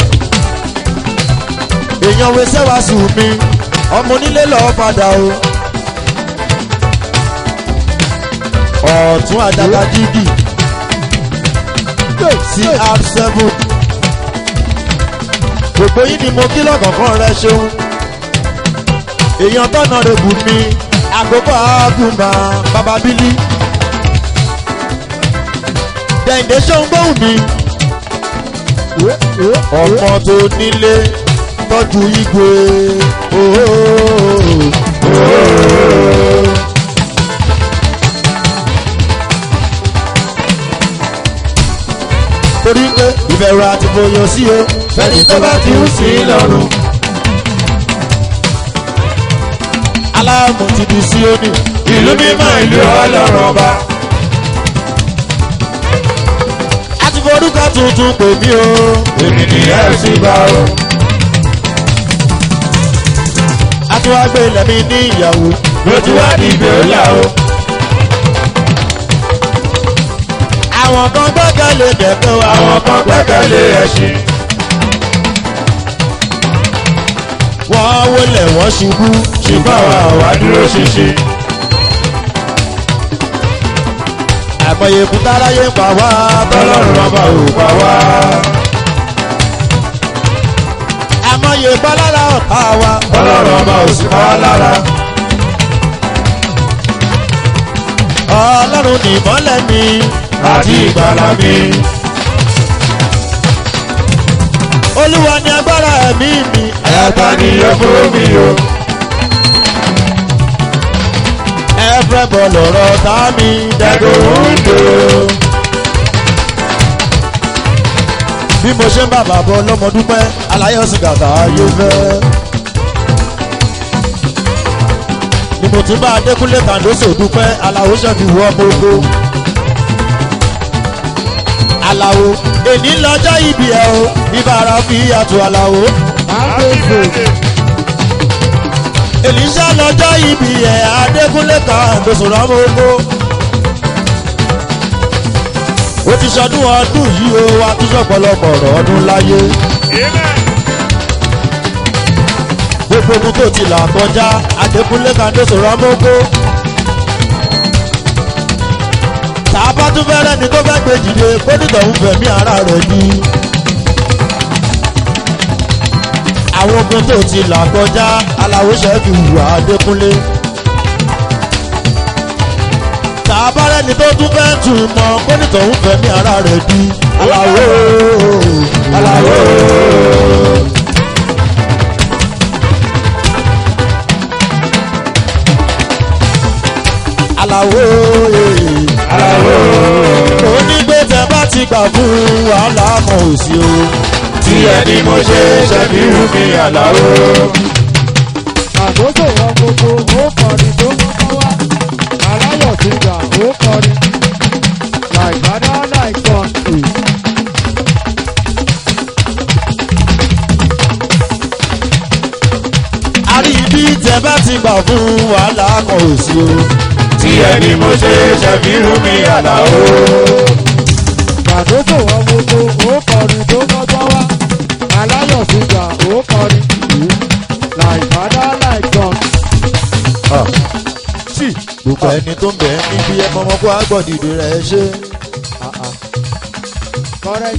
èèyàn wẹsẹ̀ wá sùn mi ọmọ onílé lọ́ọ́ padà o. ọ̀tún àdàgà jígì cr seven gbogbo yìí ni mo kí lọ́kọ̀ọ̀kan rẹ ṣeun èèyàn tọ́nà rẹ̀ bù mí àkókò àgùnmá bababili dẹ̀ǹdẹ̀ ṣeun gbóhùn mi ọmọ tó nílé tọ́jú igwe ooo. torí pé ìbẹ̀rù àti bòyò sí o fẹ́ni tó bá ti ń sí lọ́rùn. aláàmù ti di sí òní ìlú mímọ́ ìlú ọlọ́run ọba. a ti forúkọ tuntun pè mí o. èmi nìyẹn sì bá o. a ti wá gbé ilẹ̀ mi ní ìyàwó. ló ti wá di ìgbé ọ̀la o. àwọn kan gbẹ́kẹ̀lé kẹ̀kẹ́ wa. àwọn kan gbẹ́kẹ̀lé ẹṣin. wọ́n wọlé wọ́n ṣubú. ṣùgbọ́n àwa wá dúró ṣinṣin. àìmọye kúta aráyé pa wá. tọ́lọ́run ọba ò pa wá. àìmọye bálára ọ̀tá wa. tọ́lọ́run ọba ò sì pa wá lára. ọlọ́run ní ìmọ́lẹ̀ mi. àti ìgbàlà mi. olúwa ní agbára ẹ̀mí mi. ẹ̀ta ni yọ fún mi o. ẹ̀fẹ̀ bọ̀ lọ̀rọ̀ tá mi. dẹ́gbẹ̀ òǹdó. bí mo ṣe ń bá bàbá ọlọ́mọ dúpẹ́ aláyọ̀ sí gàtà ayé fẹ́. ni mo tún bá adékúnlé kàndóso dúpẹ́ aláwo ṣẹ́fi wọ́ gbogbo. aláwo èní lọ́jọ́ ibi ẹ̀ o ibàrà fi àtò aláwo. àgbègbè èlíṣà lọ́jọ́ ibi ẹ̀ adékúnlé kàndóso rọ́mọ gbogbo. ó ti ṣọdún ọdún yìí o wa tún ṣọ̀pọ̀lọpọ̀ ọ̀rọ̀ ọdún láyé. gbogbo ohun tó ti là kọjá adékúnlé kàndé sọ̀rọ̀ mọ́gbó. tá a bá tún fẹ́rẹ́ ni tó fẹ́ gbé dìde kó nìtọ̀ ń fẹ̀mí ara rẹ̀ ni. àwọn ogun tó ti là kọjá aláwòṣẹ́ fi hùwà adékúnlé. tá a bá rẹ́ni tó tún fẹ́ tún mọ kó nìtọ̀ ń fẹ̀mí ara rẹ̀ di. aláwò aláwò. aláwo aláwo onígbé tẹ bá ti gbà fún wàhálà mọ òsì o tí ẹni mo ṣe ṣẹ́bí wù mí àlàó. àkókò wọn gbogbo ó kọrin tó kọ́kọ́ wá aláyọ̀ ti gbà ó kọrin láìpádà láìkọ́ ì. àrí ibi tẹ bá ti gbà fún wàhálà mọ òsì o tí ẹni mo ṣe ṣẹ́bí wù mí àlàó. àkókò wọn gbogbo ó kọrin tó kọ́kọ́ wá aláyọ̀ ti gbà ó kọrin láìpádà láìkọ́ tí gbogbo ẹni tó ń bẹ níbi ẹ mọmọ kó agbọdìdì rẹ ṣe correct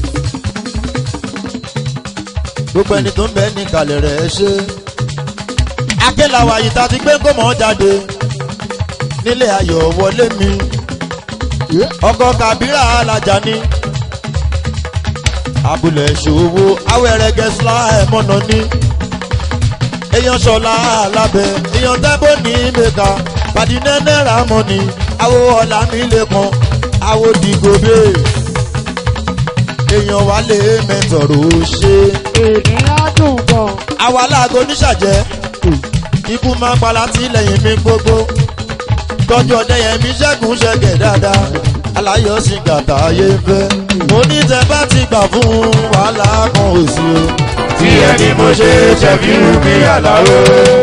gbogbo ẹni tó ń bẹ ní kalẹ̀ rẹ ṣe. akélàwọ̀ àyíká ti gbé gómọ̀ jáde nílé ayọ̀ wọlé mi ọkọ̀ kàbírà alájà ni abúlé ṣòwò awẹ́rẹ́ gẹ̀ẹ́sìlá ẹ̀mọ́nà ni èèyàn ṣọlá alábẹ́ èèyàn tẹ́bọ̀ ní mẹ́ka pàdínà náírà mọ́ni àwo ọ̀la mi lè kan àwo dìgòbè èèyàn wálé mẹ́tọ̀rọ̀ ṣe ènìyàn dùn gan àwa aláàgọ́ oníṣàjẹ́ ikú máa ń pala tí lẹ́yìn mi gbogbo tọ́jú ọdẹ yẹn mi ṣẹ́gun ṣẹ́gẹ̀ dáadáa aláyọ̀ sí gàtà ayé ń fẹ́ mo ní tẹ bá ti gbà fún wàhálà kan òsì o tí ẹni mo ṣe ṣẹ́bí wù mí àlàó.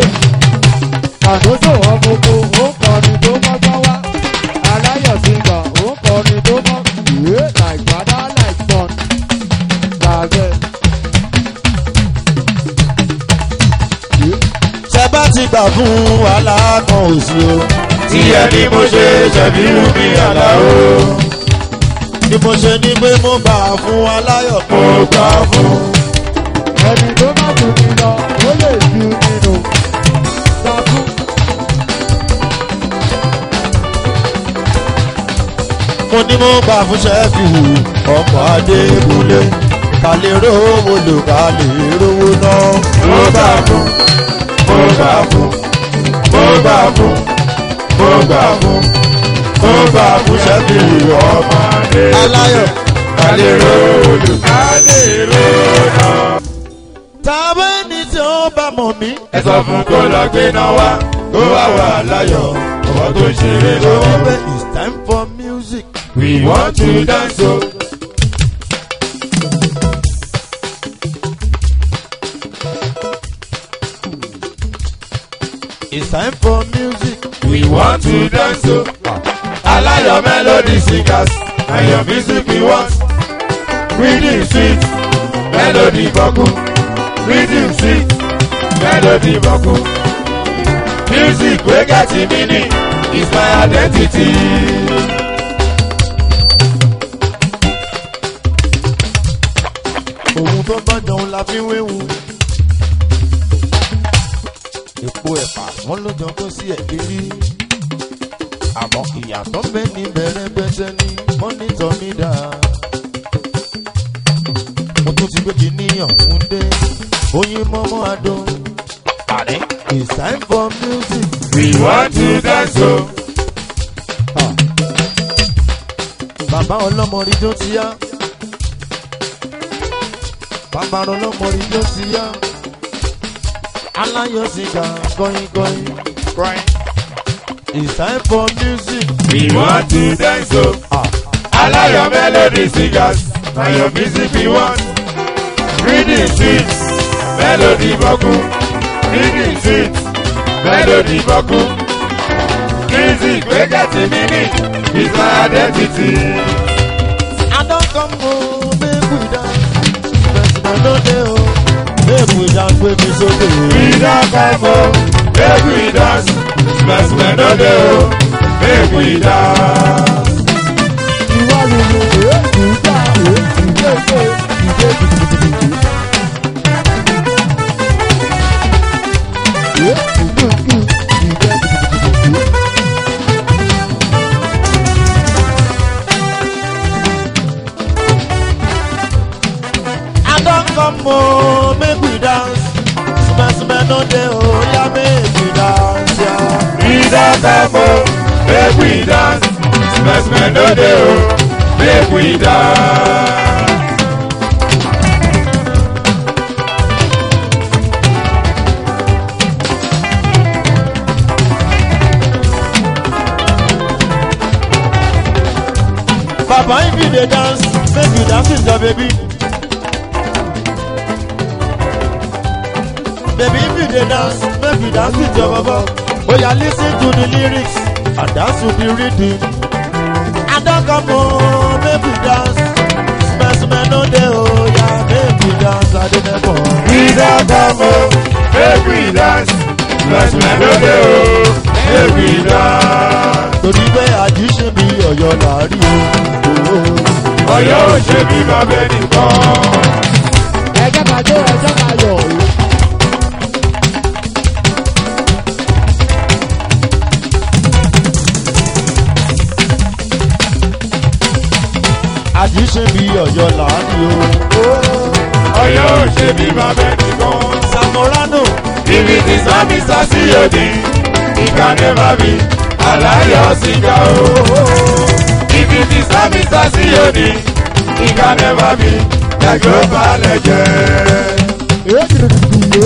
àkókò wọn gbogbo ó kọrin tó kọ́kọ́ wá aláyọ̀ ti gbà ó kọrin tó kọ́kọ́ bá ti gbà fún wàhálà kan ò sí o. tí ẹni mo ṣe ṣẹ̀bí wù mí àlàó ni mo ṣe ní pé mo gbà fún aláyọ̀ mo gbà fún. ẹni tó má tún mi lọ ó lè ju nínú takú. mo ní mo gbà fún ṣẹ́fì ọkọ̀ adékúnlé ká lè rówó lò ká lè rówó náà. mo gbà fún mo gbà fún mo gbà fún mo gbà fún mo gbà fún ṣẹ́bí ọmọdé aláyọ̀ kálérò olùkálérò náà. tàbí ẹni tí ó bá mọ̀ mí. ẹ sọ fún kó lọ gbé náà wá kó wá wà láyọ̀ ọmọ tó ń ṣeré lọ́wọ́. Baby, it's time for music. we want to dance o. It's time for music. we want to dance o. aláyọ̀ melody singers and your music we want. rhythm sweet melody bọ́kú rhythm sweet melody bọ́kú. music wey get meaning is my identity. Òun tó bá jọun la fi wéwu. Èpo ẹ̀pà wọ́n ló jọ kó sí ẹ̀kí rí. Àmọ́ ìyàtọ̀ bẹ́ẹ̀ ni bẹ̀rẹ̀ bẹ́sẹ̀ ni mọ́nítọ̀ mi dà. Mo tún ti gbé kìíníyàn fún dé. Oyin mọ́mọ́ adó. Àní it's time for music. we want to dance o. Bàbá ọlọ́mọ rí tó ti yá. Bàbá ọlọ́mọ rí tó ti yá. Aláyọ̀ sìgá gọ́yìn gọ́yìn. It's time for music. we want to dance o. Ah. aláyọ̀ melody singers and your music we want. rhythm sweet melody bọ́kú rhythm sweet melody bọ́kú. music wey get meaning is my identity. I don come home make we dance. President no dey o. Make we dance gbé mi sókè. we don come o make we dance spẹ̀sìmẹ̀ no dey o make we dance. ìwà lulu èébù gbà èébù gbèsè ìdè gidigidi. èébù gbùgbù ìdè gidigidi. I don come home make we dance. Smell no dey o. Oya make we dance ya. we don come o make we dance spẹ̀sìmẹ̀ no dey o make we dance. Papa if you dey dance, make you dance with your baby. Baby if you dey dance, make you dance with your baba. Oya lis ten to the lyrics and dance to the rhythm. I don come home, make we dance. Smell smell no dey oya, make we dance Adenebo. we don come o make we dance spẹ̀sìmẹ̀ no dey o make we dance. Torí pé àjíṣe mi ọ̀yọ́ làárí o. ọ̀yọ́ ò ṣe bí bàbá ẹnìkan. ẹjẹ́ ká jó ẹjẹ́ ká yọ̀ o. Àjíṣe mi ọ̀yọ́ làárí o. ọ̀yọ́ ò ṣe bí bàbá ẹnìkan. Samorano. If it is not Mr. COD, he can never be Alayo Siga o. If it is not Mr. COD, he can never be the global legend. èébù gidigidi.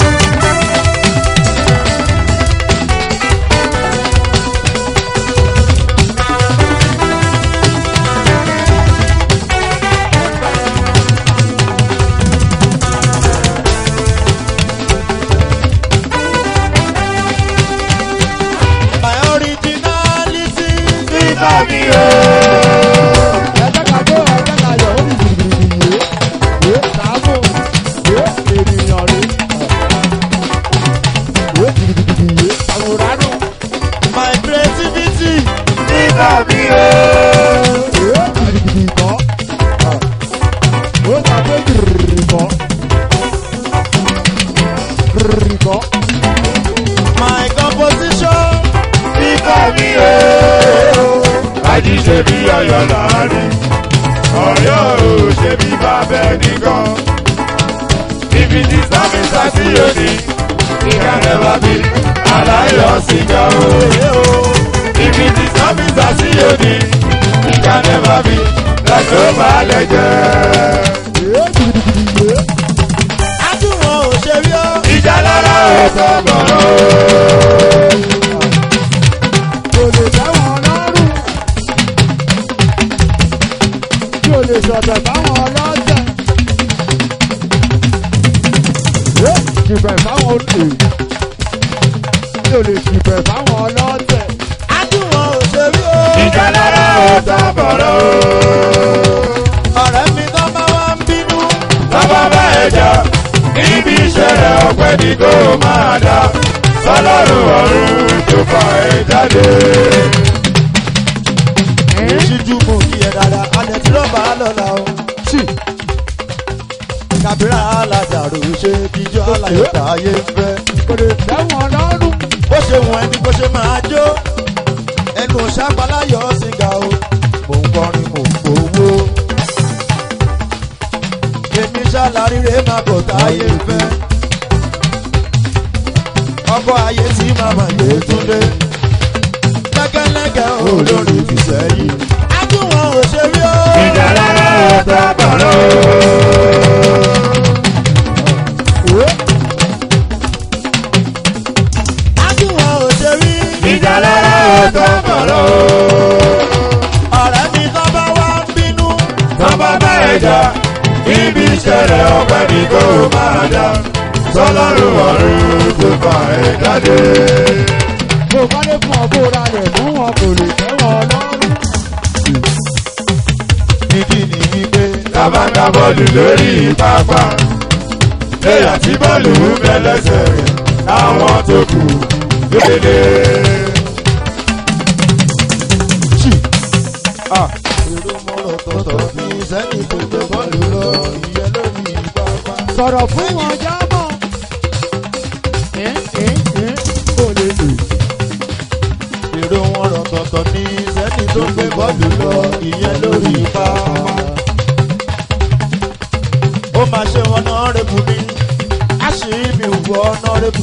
My originality. Nígbà mi o. ẹjẹ́ ká jó ẹjẹ́ ká yọ̀ ó ní gidigidi. èé sàámù èé ènìyàn rí. èé rìkọ́. my composition Fífọ́ mi o, àjí ṣe bí ọyọ láàrin. Ọ̀yọ́ ò ṣe bí bàbá ẹnìkan. Ibi tí sámi sá sí òní, ìka nẹ́bà bí aláyọ̀ sìgá o. Ibi tí sámi sá sí òní, ìka nẹ́bà bí lọ́jọ́ balẹ̀ jẹ́. Ee gidigidi yé. adúrò òṣèré ó Ìjà lára ò sọ̀bọ̀rọ̀. Kò lè tẹ́wọ̀n lọ́rùn. Kí o lè ṣọ̀tẹ̀ fáwọn ọlọ́tẹ̀. Ee jìbẹ̀ fáwọn olè. Kí o lè jìbẹ̀ fáwọn ọlọ́tẹ̀. adúrò òṣèré ó Ìjà lára ò sọ̀bọ̀rọ̀. ọ̀rẹ́ mi tó bá wá ń bínú Bàbá bá ẹja níbi ìṣẹ̀lẹ̀ ọ̀pẹ ní kó máa dá. Sọlọ́run ọ̀run tó fa ẹ jáde. ìṣíjú mú kí ẹ dáadáa alẹ́ tí ló bá lọ́la o Sì kàbírà aládàrú ṣe kíjọ́ aláyọ̀ táyé ń fẹ́ kò lè tẹ́wọ̀n lọ́rùn. bó ṣe wọ̀n ẹni bó ṣe máa jó ẹnu ṣàpáláyọ̀ sìgá o mò ń kọrin mò ń gbowó èmi ṣàlàríre máa bọ̀ táyé ń fẹ́ ọkọ̀ ayé tí màmá yé túndé lẹ́gẹ́lẹ́gẹ́ olórí fi sẹ́yìn ájúwọ̀n òṣèré o. Ìjà lára ọ̀tá bọ̀rọ̀. Ee ájúwọ̀n òṣèré Ìjà lára ọ̀tá bọ̀rọ̀. ọ̀rẹ́ mi tó bá wá ń bínú. Bàbá bá ẹja níbi ìṣẹ̀lẹ̀ ọ̀pẹ ní kó máa dá. Sọlọ́run ọ̀run tó fa ẹ jáde. bó bá lè fún ọ bó ra rẹ̀ fún wọn kò lè tẹ́wọ̀n lọ́rùn. ìdí ni wípé Bàbá ń gbá bọ́ọ̀lù lórí pápá. Léyà tí bọ́ọ̀lù ń bẹ lẹ́sẹ̀ rẹ̀, àwọn tó kù lóde. èrò mọ́rọ̀ tọ̀tọ̀ ní sẹ́ni tó gbé bọ́ọ̀lù lọ ìyẹn lórí pápá. sọ̀rọ̀ fún wọn jábọ̀. Ẹ́ ẹ́ ẹ́ kò lè lè. èrò mọ́rọ̀ tọ̀tọ̀ ní sẹ́ni tó gbé bọ́ọ̀lù lọ ìyẹn lórí pápá. ó máa ṣe ọ̀nà rẹ̀bù ni a ṣì mí wọ ọ̀nà rẹ̀bù.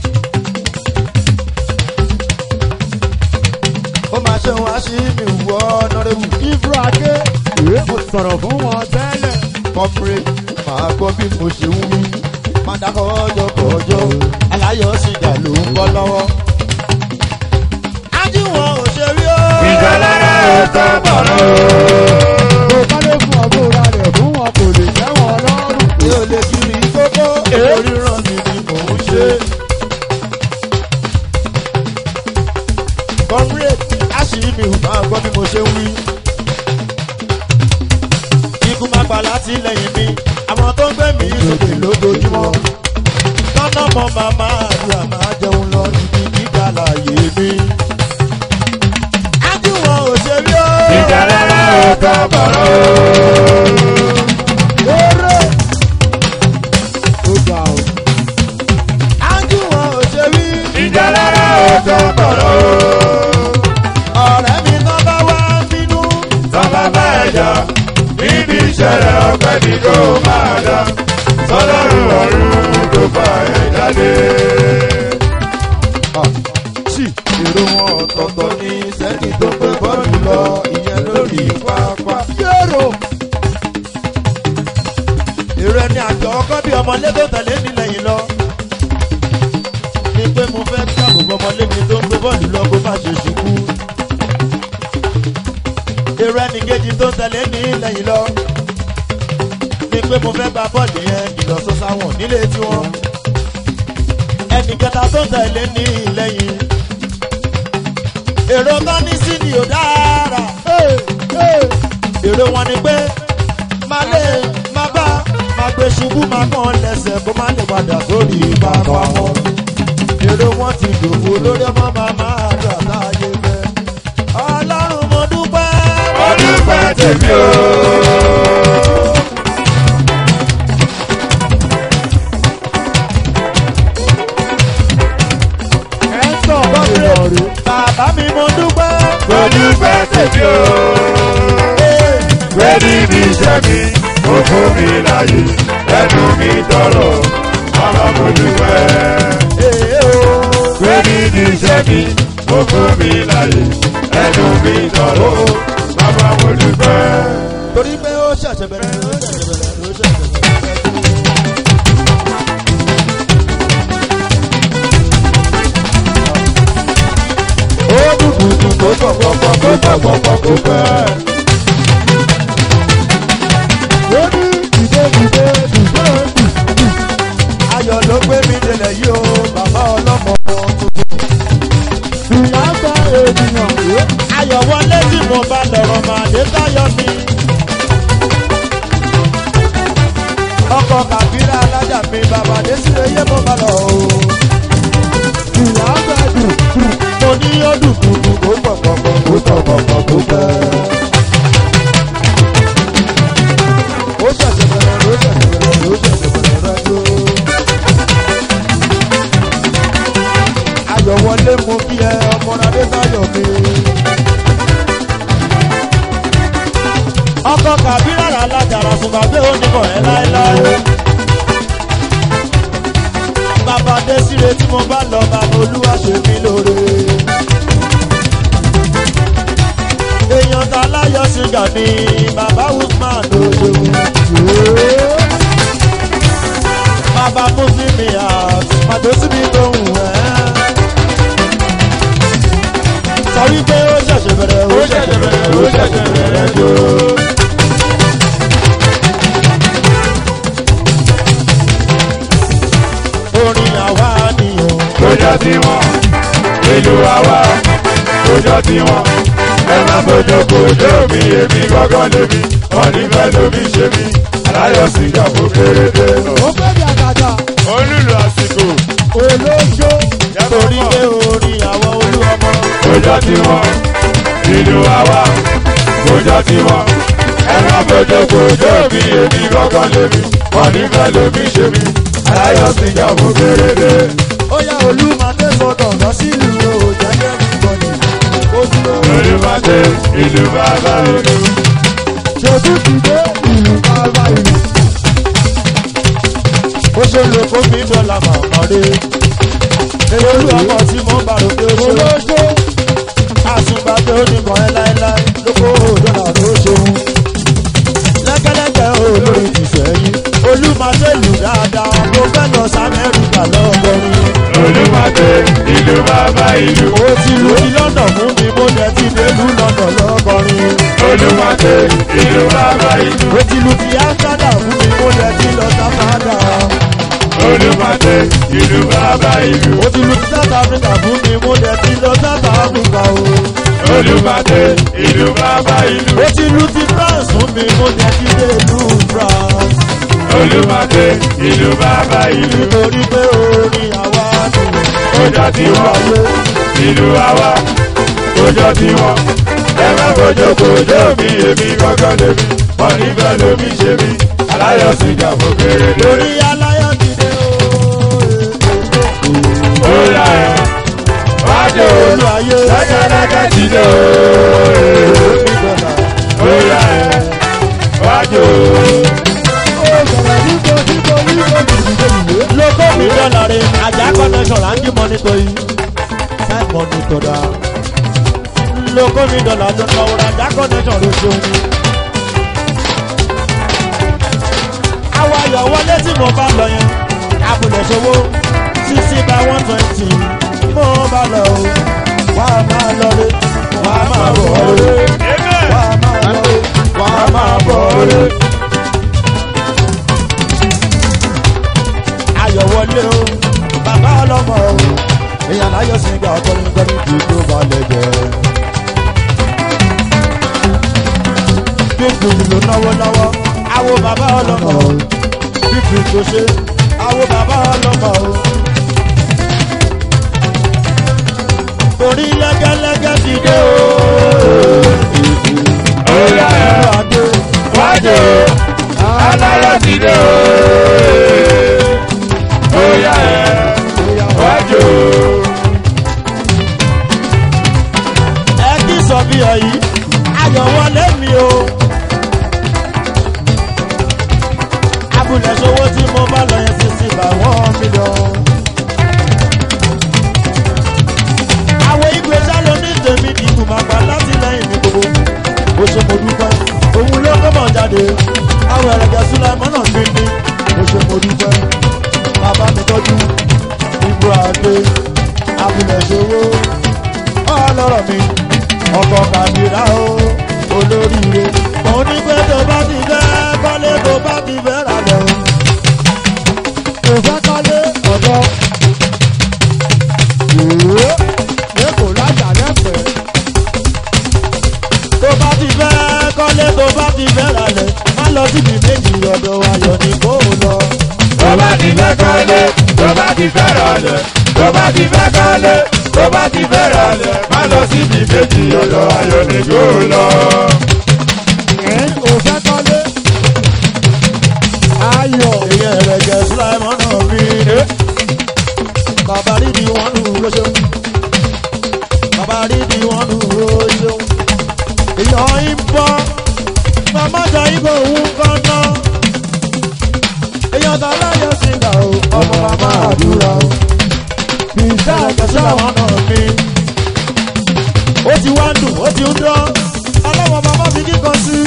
ó máa ṣe wọn a ṣì mí wọ ọ̀nà rẹ̀bù. Ibro Adé. Ee mo sọ̀rọ̀ fún wọn tẹ́lẹ̀. kọ́pẹ́rẹ́ máa gbọ́ bí mo ṣe ń wí. máa dákọ̀ ọjọ́ kọjọ́ aláyọ̀ sìgá ló ń bọ́ lọ́wọ́. ájúwọ̀n òṣèré ó. Ìjà lára ọ̀tá bọ̀rọ̀. bó bá lè fún ọ bó ra rẹ̀ fún wọn kò lè tẹ́wọ̀n lọ́rùn. mi ò lè kiri kókó oríran mi ni mò ń ṣe. kọ́pẹ́rẹ́ àṣírí mi ò máa gbọ́ bí mo ṣe ń wí. ikú máa gbà láti lẹ́yìn mi àwọn tó ń gbé mi sókè lójoojúmọ́. tọ́nà mọ́ màmá àdúrà máa jẹun lọ níbi gíga láàyè mi. ájúwọ̀n òṣèré ó. Ìjà lára ọ̀tá bọ̀rọ̀. Eré. Ó ga o. ájúwọ̀n òṣèré. Ìjà lára ọ̀tá bọ̀rọ̀. ọ̀rẹ́ mi tán bá wá ń bínú. Bàbá bá ẹja níbi ìṣẹ̀lẹ̀ ọ̀pẹ ní kó máa dá. Sọlọ́run ọ̀run tó fa ẹ jáde. sí èrò wọn ọ̀tọ̀ọ̀tọ̀ ní sẹ́ni tó gbé bọ́ọ̀lù lọ ìyẹn lórí pápá. Yẹ́rò. èrò ẹni àjọ ọkọ bí ọmọlé tó tẹ̀lé mi lẹ́yìn lọ. ní pé mo fẹ́ dáàbò bo ọmọlé mi tó ń gbé bọ́ọ̀lù lọ kó má ṣe ṣubú. èrò ẹni kejì tó tẹ̀lé mi lẹ́yìn lọ. ní pé mo fẹ́ gba bọ́ọ̀lù yẹn ìlọsọ sáwọn nílé tiwọn. ẹnì kẹta tó tẹ̀lé ní lẹ́yìn. èrò kan ní sí ni ò dára. Ee ee. èrò wọn ni pé má lè má bá má gbé ṣubú má kàn lẹ́sẹ̀ kó má lè padà sórí pápá wọn. èrò wọn ti dòfo lórí ọmọ màmá àdó àtàyè fẹ́. ọlọ́run mo dúpẹ́. Ọdún pẹ́ tèmi o. bàbá mi mo dúpẹ́. mo dúpẹ́ tèmi o. pé níbi iṣẹ́ mi ó fún mi láyè ẹnu mi tọrọ bàbá mo dúpẹ́. pé níbi iṣẹ́ mi ó fún mi láyè ẹnu mi tọrọ bàbá mo dúpẹ́. torí pé ó ṣẹ̀ṣẹ̀ bẹ̀rẹ̀ ó ṣẹ̀ṣẹ̀ bẹ̀rẹ̀ ó ṣẹ̀ṣẹ̀ bẹ̀rẹ̀. ó dùdù dùn kó pọ̀pọ̀pọ̀ kó pọ̀pọ̀pọ̀ kó pẹ́. ó ní dìde dìde dìde dì. ayọ̀ ló gbé mi délẹ̀ yìí o bàbá ọlọ́mọ tuntun. ìyá gba ènìyàn yé. ayọ̀ wọlé tí mo bá lọ̀rọ̀ máa dé táyọ̀ mi. ọkọ̀ kàbírà alájà mi bàbá dé sí eyé mo bá lọ o. ìyá gba dùn dùn. mo ní ó dùn dùdù kó pọ̀pọ̀pọ̀ kó pọ̀pọ̀pọ̀ kó pẹ́. ó ṣẹ̀ṣẹ̀ bẹ̀rẹ̀ ló ṣẹ̀ṣẹ̀ bẹ̀rẹ̀ ló ṣẹ̀ṣẹ̀ bẹ̀rẹ̀ rẹ́jọ́. ayọ̀ wọlé mo kí ẹ ọmọ adé táyọ̀ mi. ọkọ̀ kàbírà alájàrà fún bàbá onímọ̀ ẹ láéláé. bàbá dé síre tí mo bá lọ bàbá olúwa ṣe mí lóore. èèyàn ta láyọ̀ ṣìgá ni bàbá woodman ló ṣeun. bàbá mùsùlùmí àti pàtó síbi tó ń wẹ̀. sọ wípé ó ṣẹ̀ṣẹ̀ bẹ̀rẹ̀ ó ṣẹ̀ṣẹ̀ bẹ̀rẹ̀ ó ṣẹ̀ṣẹ̀ bẹ̀rẹ̀ jò. orin àwa nìyẹn. kójọ tí wọn ìlú àwa kójọ tí wọn ẹ má bójú kójọ mi èmi gángan lèmi wọn nífẹ̀ẹ́ lómi ṣe mí aláyọ̀ sìgá fún kéréje. ó fẹ́ bí àgàgà olùlù àsìkò olójó. torí pé orin àwọn olúwọmọ. kójọ tí wọn ìlú àwa kójọ tí wọn ẹ má bójú kójọ mi èmi gángan lèmi wọn nífẹ̀ẹ́ lómi ṣe mí aláyọ̀ sìgá fún kéréje. ó yá olúmọdé gbọdọ̀ lọ sílùú o jẹ́jẹ́ nìbọnì ó dúró. olùmọ̀dé ìlú bàbá olú. ṣètò ti dé ìlú bàbá ìlú. ó ṣe lo kófí dọ́là màmá rè èrè olúwọmọ tí mo bá rò pé ó ṣe olójó. àsùnbàgbé oníkan ẹ láéláé lóko dọ́là ló ṣeun. lẹ́kẹ́lẹ́kẹ́ olórin ti sẹ́yìn olúmọdé lù dáadáa mo fẹ́ lọ sámẹ́ríkà lọ́gọ́rin. olùmọ̀dé ìlú bàbá ìlú. ó ti lu ti lọ́nà fún mi mo dẹ̀ ti délùú lọ́nà lọ́gọ́rin. olùmọ̀dé ìlú bàbá ìlú. ó ti lu ti áńgádà fún mi mo dẹ̀ ti lọ sáfádà. olùmọ̀dé ìlú bàbá ìlú. ó ti lu ti south africa fún mi mo dẹ̀ ti lọ south africa o. olùmọ̀dé ìlú bàbá ìlú. ó ti lu ti france fún mi mo dẹ̀ ti délùú france. olùmọ̀dé ìlú bàbá ìlú. nítorí pé orin àwa ni kójọ tí wọn ìlú àwa kójọ tí wọn ẹ má kójọ kójọ mi èmi gángan lèmi wọn nífẹ̀ẹ́ lómi ṣe mí aláyọ̀ sìgá fún kéréje. lórí aláyọ̀ ti dé o. ó yá ẹ wájú olú ayé lẹ́kẹ̀lẹ́kẹ̀ ti dé o. ìgbọ̀nà. ó yá ẹ wájú. ó bẹ̀rẹ̀ nígbò nígbò nígbò nígbò nígbò. lóko mi dọ́là rẹ̀ ajá connection ráńkì mọ́nítọ̀ yìí side mọ́nítọ̀ dá. lóko mi dọ́là tó náwó ajá connection ló ṣeun ni. àwọn ayọ̀ wọlé tí mo bá lọ yẹn abúlé ṣòwò sixty by one twenty mo bá lọ o wà á máa lọ rẹ wà á máa bọ̀ rẹ wà á máa lọ rẹ wà á máa bọ̀ rẹ. ayọ̀ wọlé o bàbá ọlọ́mọ o èèyàn láyọ̀ sí gbà ọkọrin kọrin kì í tó balẹ̀ jẹ́. bíbí ló náwó náwó àwo bàbá ọlọ́mọ o bíbí tó ṣe àwo bàbá ọlọ́mọ o. torí lẹ́gẹ́lẹ́gẹ́ ti dé o. ó yá ẹ Adé wájú aláyọ̀ ti dé o. ó yá ẹ wájú. ti fẹ́ rọlẹ̀ tó bá ti fẹ́ kọ́lé tó bá ti fẹ́ rọlẹ̀ má lọ síbi méjì ọ̀dọ̀ ayọ̀ nìjó lọ. ẹ̀ ò fẹ́ kọ́lé. ayọ̀ ìyẹn rẹ̀ jẹ́ sùláìmọ́ náà rí i. bàbá rí di wọn nù ló ṣeun. bàbá rí di wọn nù ló ṣeun. ìyọ̀ ń bọ́ màmá jà ibo òun kan náà. èèyàn tó láyọ̀ sí ìgbà o ọmọ màmá àdúrà o. bìsà ìjọba sùláìmọ́ náà rí i. ó ti wá dùn ó ti ń dán. ọlọ́wọ́ màmá fi kíkan sí.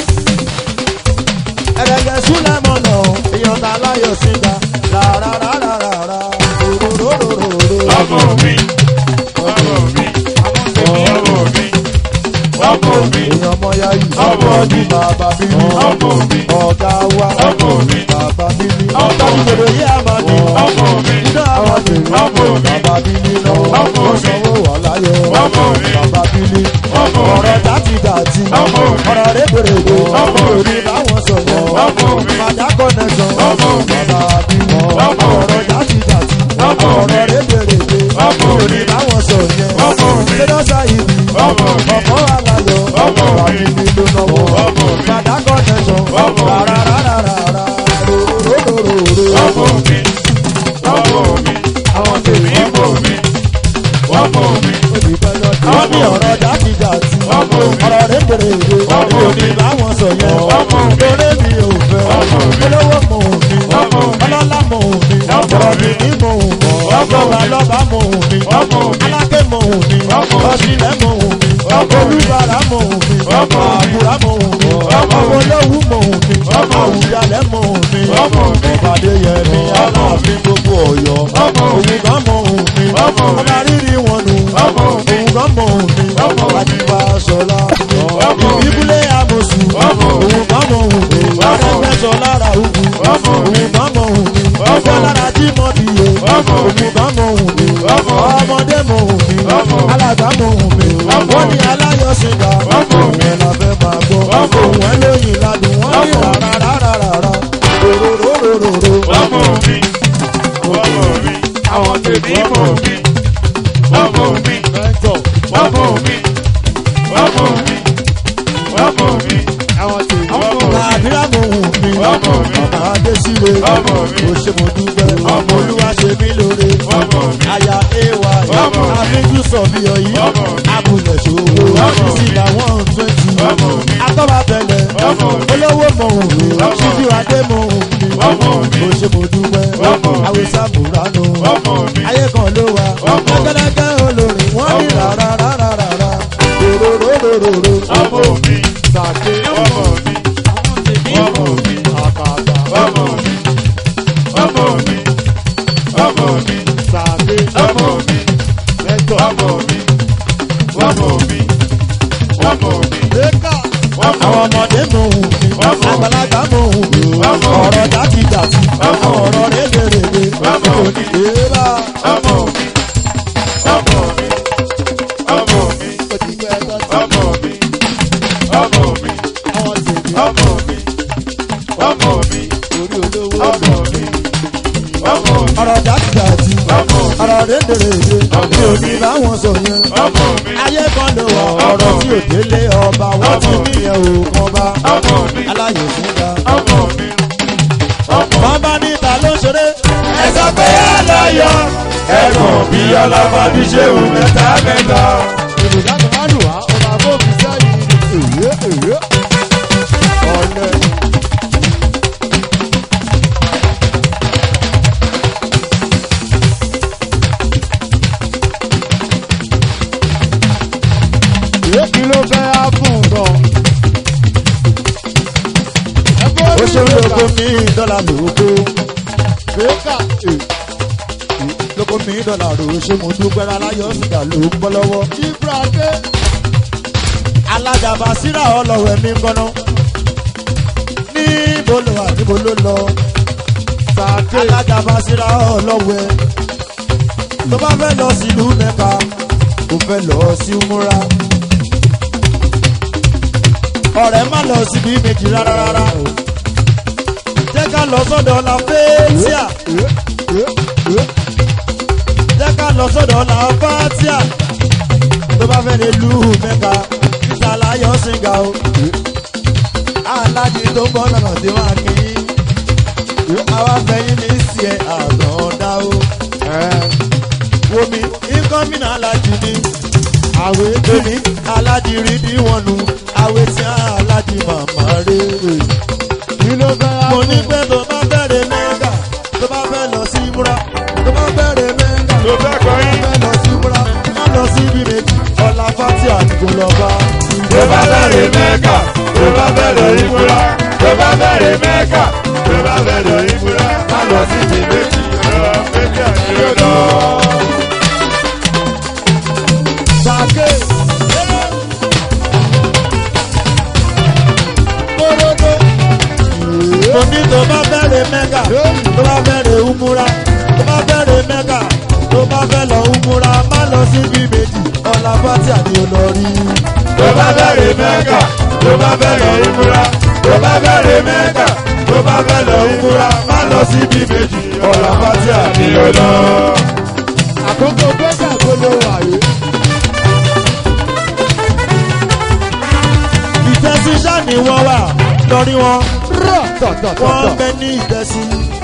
ẹ̀rẹ̀gẹ̀ sùláìmọ́ náà èèyàn tó láyọ̀ sí ìgbà rárárárárá. rororororo. ọmọ mi ọmọ mi ọmọ mi ọmọ mi èèyàn ọmọ ya yìí. Ọmọ mi. bàbá mi ni. ọmọ mi ọ̀gá wa. ọmọ mi bàbá mi ni. Ọmọ mi. ìgbèrò yìí àmàdì. ọmọ mi iná àmàdì. Ọmọ mi. bàbá mi ni lọ. Ọmọ mi. sanwó wà láyọ̀. Ọmọ mi. bàbá mi ni. Ọmọ mi. ọ̀rọ̀ dátì dátì. Ọmọ mi. ọ̀rọ̀ rébèrèbè. Ọmọ mi. òní báwọn sọ̀rọ̀. Ọmọ mi. màdá kọ́nẹ̀sán. Ọmọ mi. bàbá mi ni. Ọmọ mi. ọ̀rọ̀ dátì dátì. Ọmọ mi. ọ̀rọ̀ rébèrèbè. Ọmọ mi. òní báwọn sọ̀rọ̀ yẹn. Ọmọ mi. sẹ́dọ̀sá ìbí. Ọmọ mi. ọ̀pọ̀ alayọ̀. Ọmọ mi. bàbá mi ni ló náwó. Ọmọ mi. màdá kọ́nẹ̀sán. Ọmọ mi. rárárárárá. rororororo. ọmọ mi ọmọ mi àwọn tèmi mọ mi ọmọ mi Àwọn ní ọ̀rọ̀ jákèjádì, Ọmọ mi. ọ̀rọ̀ rébèrèdè, Ọmọ mi ò mi. ní báwọn sọ yẹn. Ọmọ mi. Lórí mi ò fẹ́, Ọmọ mi. olówó mò ń mi, Ọmọ mi. ọlọ́lá mò ń mi, Ọmọ ọ̀rọ̀ mi. mi ní mò ń mi, Ọmọ mi. ọ̀gbọ̀n lọ́ba mò ń mi, Ọmọ mi. aláké mò ń mi, Ọmọ mi. ọ̀sìnlẹ̀ mò ń mi, Ọmọ mi. olúbàrà mò ń mi, Ọmọ mi. àbúrà mò ń mi, Ọmọ mi. olówú mò ń mi, Ọmọ mi. àwùjalẹ̀ mò ń mi, Ọmọ mi. ìbàdí yẹn ní Ọmọ mi. aláàfin gbogbo ọ̀yọ́, Ọmọ mi. òun kan mò ń mi, Ọmọ mi. ọba rírì wọn nù, Ọmọ mi. òun kan mò ń mi, Ọmọ mi. àdìbà sọlá, Ọmọ mi. ìbílẹ̀ àmọ̀sù, Ọmọ mi. òun kan mò ń mi, Ọmọ mi. àdẹ́gbẹ́sọ lára òkú, Ọmọ mi. òun kan mò ń mi, Ọmọ ọjọ́ mi. lára tí mo dìye, Ọmọ mi. òun kan mò ń mi, Ọmọ mi. ọmọdé mò ń mi, Ọmọ mi. alàgbà mò ń mi, Ọmọ wọ́n ní mi. aláyọ̀sìnká, Ọmọ òun mi. ẹ̀ la fẹ́ máa gbọ́, Ọmọ òun mi. ẹ̀ lóyìn ládùn, wọ́n ní Ọmọ mi. rárárárárá, rororororo. ọmọ mi ọmọ mi àwọn tèmi mọ mi ọmọ mi mẹ́tọ̀ ọmọ mi ọmọ mi ọmọ mi àwọn tèmi. ọmọ mi àdúrà mò ń mi Ọmọ mi. ọmọ adésíre Ọmọ mi. kò ṣe mo dúpẹ́ Ọmọ mi. olúwa ṣe mí lóore Ọmọ mi. aya ewa Ọmọ mi. àfíjú sọ̀bí ọ̀yí Ọmọ mi. abúlé ṣòwò Ọmọ mi. sísìlà one twenty Ọmọ mi. atọ́ba bẹ̀lẹ̀ Ọmọ mi. olówó mọ̀ òun mi Ọmọ mi. ṣíjú adé mọ̀ òun mi Ọmọ mi. kò ṣe mo dúpẹ́ Ọmọ mi. àwòsàn bùránù ọmọ mi ayé kan ló wà Ọmọ mi. lẹ́gẹ́lẹ́gẹ́ olórin wọ́n ní Ọmọ mi. rárárárárá rororororo. ọmọ mi sàké ọmọ mi ọmọ mi àkàtà ọmọ mi ọmọ mi ọmọ mi sàké ọmọ mi mẹ́tọ̀ ọmọ mi ọmọ mi ọmọ mi lẹ́kà ọmọ àwọn ọmọdé mò ń mi Ọmọ. àgbàlagbà mò ń mi Ọmọ. ọ̀rọ̀ jákèjádì Ọmọ. ọ̀rọ̀ rédèrèdè Ọmọ. èèrà ọmọ mi ọmọ mi ọmọ mi òtítọ́ ẹ̀tọ́ tí ọmọ mi ọmọ mi àwọn tèmi ọmọ mi ọmọ mi orí olówó ọmọ mi ọmọ mi ọ̀rọ̀ jákèjádì ọmọ mi ọ̀rọ̀ rédèrèdè mi ò ní báwọn sọ yẹn ọmọ mi ayé kan ló wà ọ̀rọ̀ tí ò délé ọba wọ́n ti ní yẹn ò kan bá ọmọ mi aláyè fúnga ọmọ mi ọmọ wọ́n bá níta ló ṣeré ẹ sọ pé aláyọ ẹ̀gbọ́n bí ọlọ́mọ bí ṣe wù mẹ́ta mẹ́ta. èròjà tó máa lù wá ọba àbófin sẹ́yìn ni èyí èyí ọ̀lẹ́ èyí kí ló fẹ́ á fún gan. ó ṣe ń lóko ní dọ́là lóko Bẹ́ẹ̀ka lóko ní dọ́là rò ṣé mo dúpẹ́ aláyọ̀ sìgá ló ń bọ́ lọ́wọ́. Ibrahim alájàmbá síra ọlọ́wẹ̀ mi kọ́nà níbo ló wà níbo ló lọ Sàké alájàmbá síra ọlọ́wẹ̀ tó bá fẹ́ lọ sílùú mẹ́ka kò fẹ́ lọ sí múra ọ̀rẹ́ má lọ síbi méjì rárá rárá jẹ́ ká lọ sọ́dọ̀ la fẹ́ẹ́síà lọ sọ́dọ̀ làbátíà tó bá fẹ́ lè lù mẹ́ka níta láyọ̀ ṣìngà o. alájí tó ń bọ́ lọ́nà tí wọ́n á kí yín àwa fẹ́yìn ní sí ẹ̀ àgbọ̀ndá o. wo mi ìkọ́mínà alájí ni àwẹ̀ èmi alájí rí ní wọn nu àwẹ̀ tí alájí màmá rè é kí ló fẹ́ á mo ní pé tó bá bẹ̀rẹ̀ mẹ́gà tó bá fẹ́ lọ sí múra tó bá bẹ̀rẹ̀ mẹ́gà tó fẹ́ kọ́ yín. fẹ́ lọ sí múra má lọ sí ibi méjì ọ̀la fati àdìgbò lọ́ba. tó bá bẹ̀rẹ̀ mẹ́kà tó bá bẹ̀rẹ̀ ìmúra tó bá bẹ̀rẹ̀ mẹ́kà tó bá bẹ̀rẹ̀ ìmúra má lọ sí ti méjì ọ̀rọ̀ méjì àti ọ̀dọ́. sàké kóródó. mo ní tó bá bẹ̀rẹ̀ mẹ́gà tó bá bẹ̀rẹ̀ umura tó bá bẹ̀rẹ̀ mẹ́gà tó bá fẹ́ lọ umura má lọ sí ibi méjì ọ̀la fati àdìgbò lọ rí. tó bá bẹ̀rẹ̀ mẹ́kà tó bá bẹ̀rẹ̀ ìmúra tó bá bẹ̀rẹ̀ mẹ́kà tó bá bẹ̀rẹ̀ ìmúra má lọ sí bí méjì ọ̀rọ̀ pátí àti ọ̀dọ́. àkókò bẹ́gà tó ló wà yìí. ìtẹ́sí sáni wọ́n wà lórí wọn rọ̀ wọ́n tọ̀tọ̀tọ̀. bẹ ní ìtẹ́sí.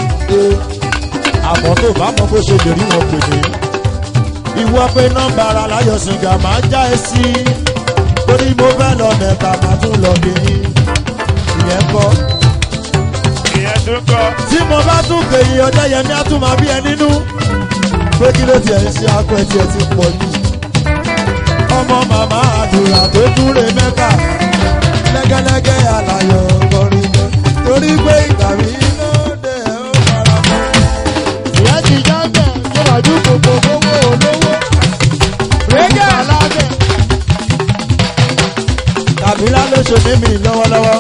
àmọ́ tó bá mọ bó ṣe lè rí wọn pè ní. ìwọ pé nọ́mbà ara láyọ̀ sìgá máa já ẹ sí. torí mo fẹ́ lọ mẹ́ta máa tún lọ bí yín. ìyẹn kọ́. ìyẹn tún kọ́ tí mo bá tún kèyí ọjọ́ yẹn mi á tún máa bí ẹ nínú. pé kí ló tiẹ̀ ń ṣe akọ ẹ̀ tiẹ̀ ti pọ̀ jù. ọmọ màmá àdúrà tó dúró mẹ́ta lẹ́gẹ́lẹ́gẹ́ àlàyé ọkọrin jẹ. torí pé ìgbà mi lóde ẹ̀ ó fara mọ́. ìyá ti jábẹ̀ tó wà ní gbogbo owó olówó. rẹ́gẹ̀ alábẹ̀. kàbílà ló ṣe mímì lọ́wọ́lọ́wọ́.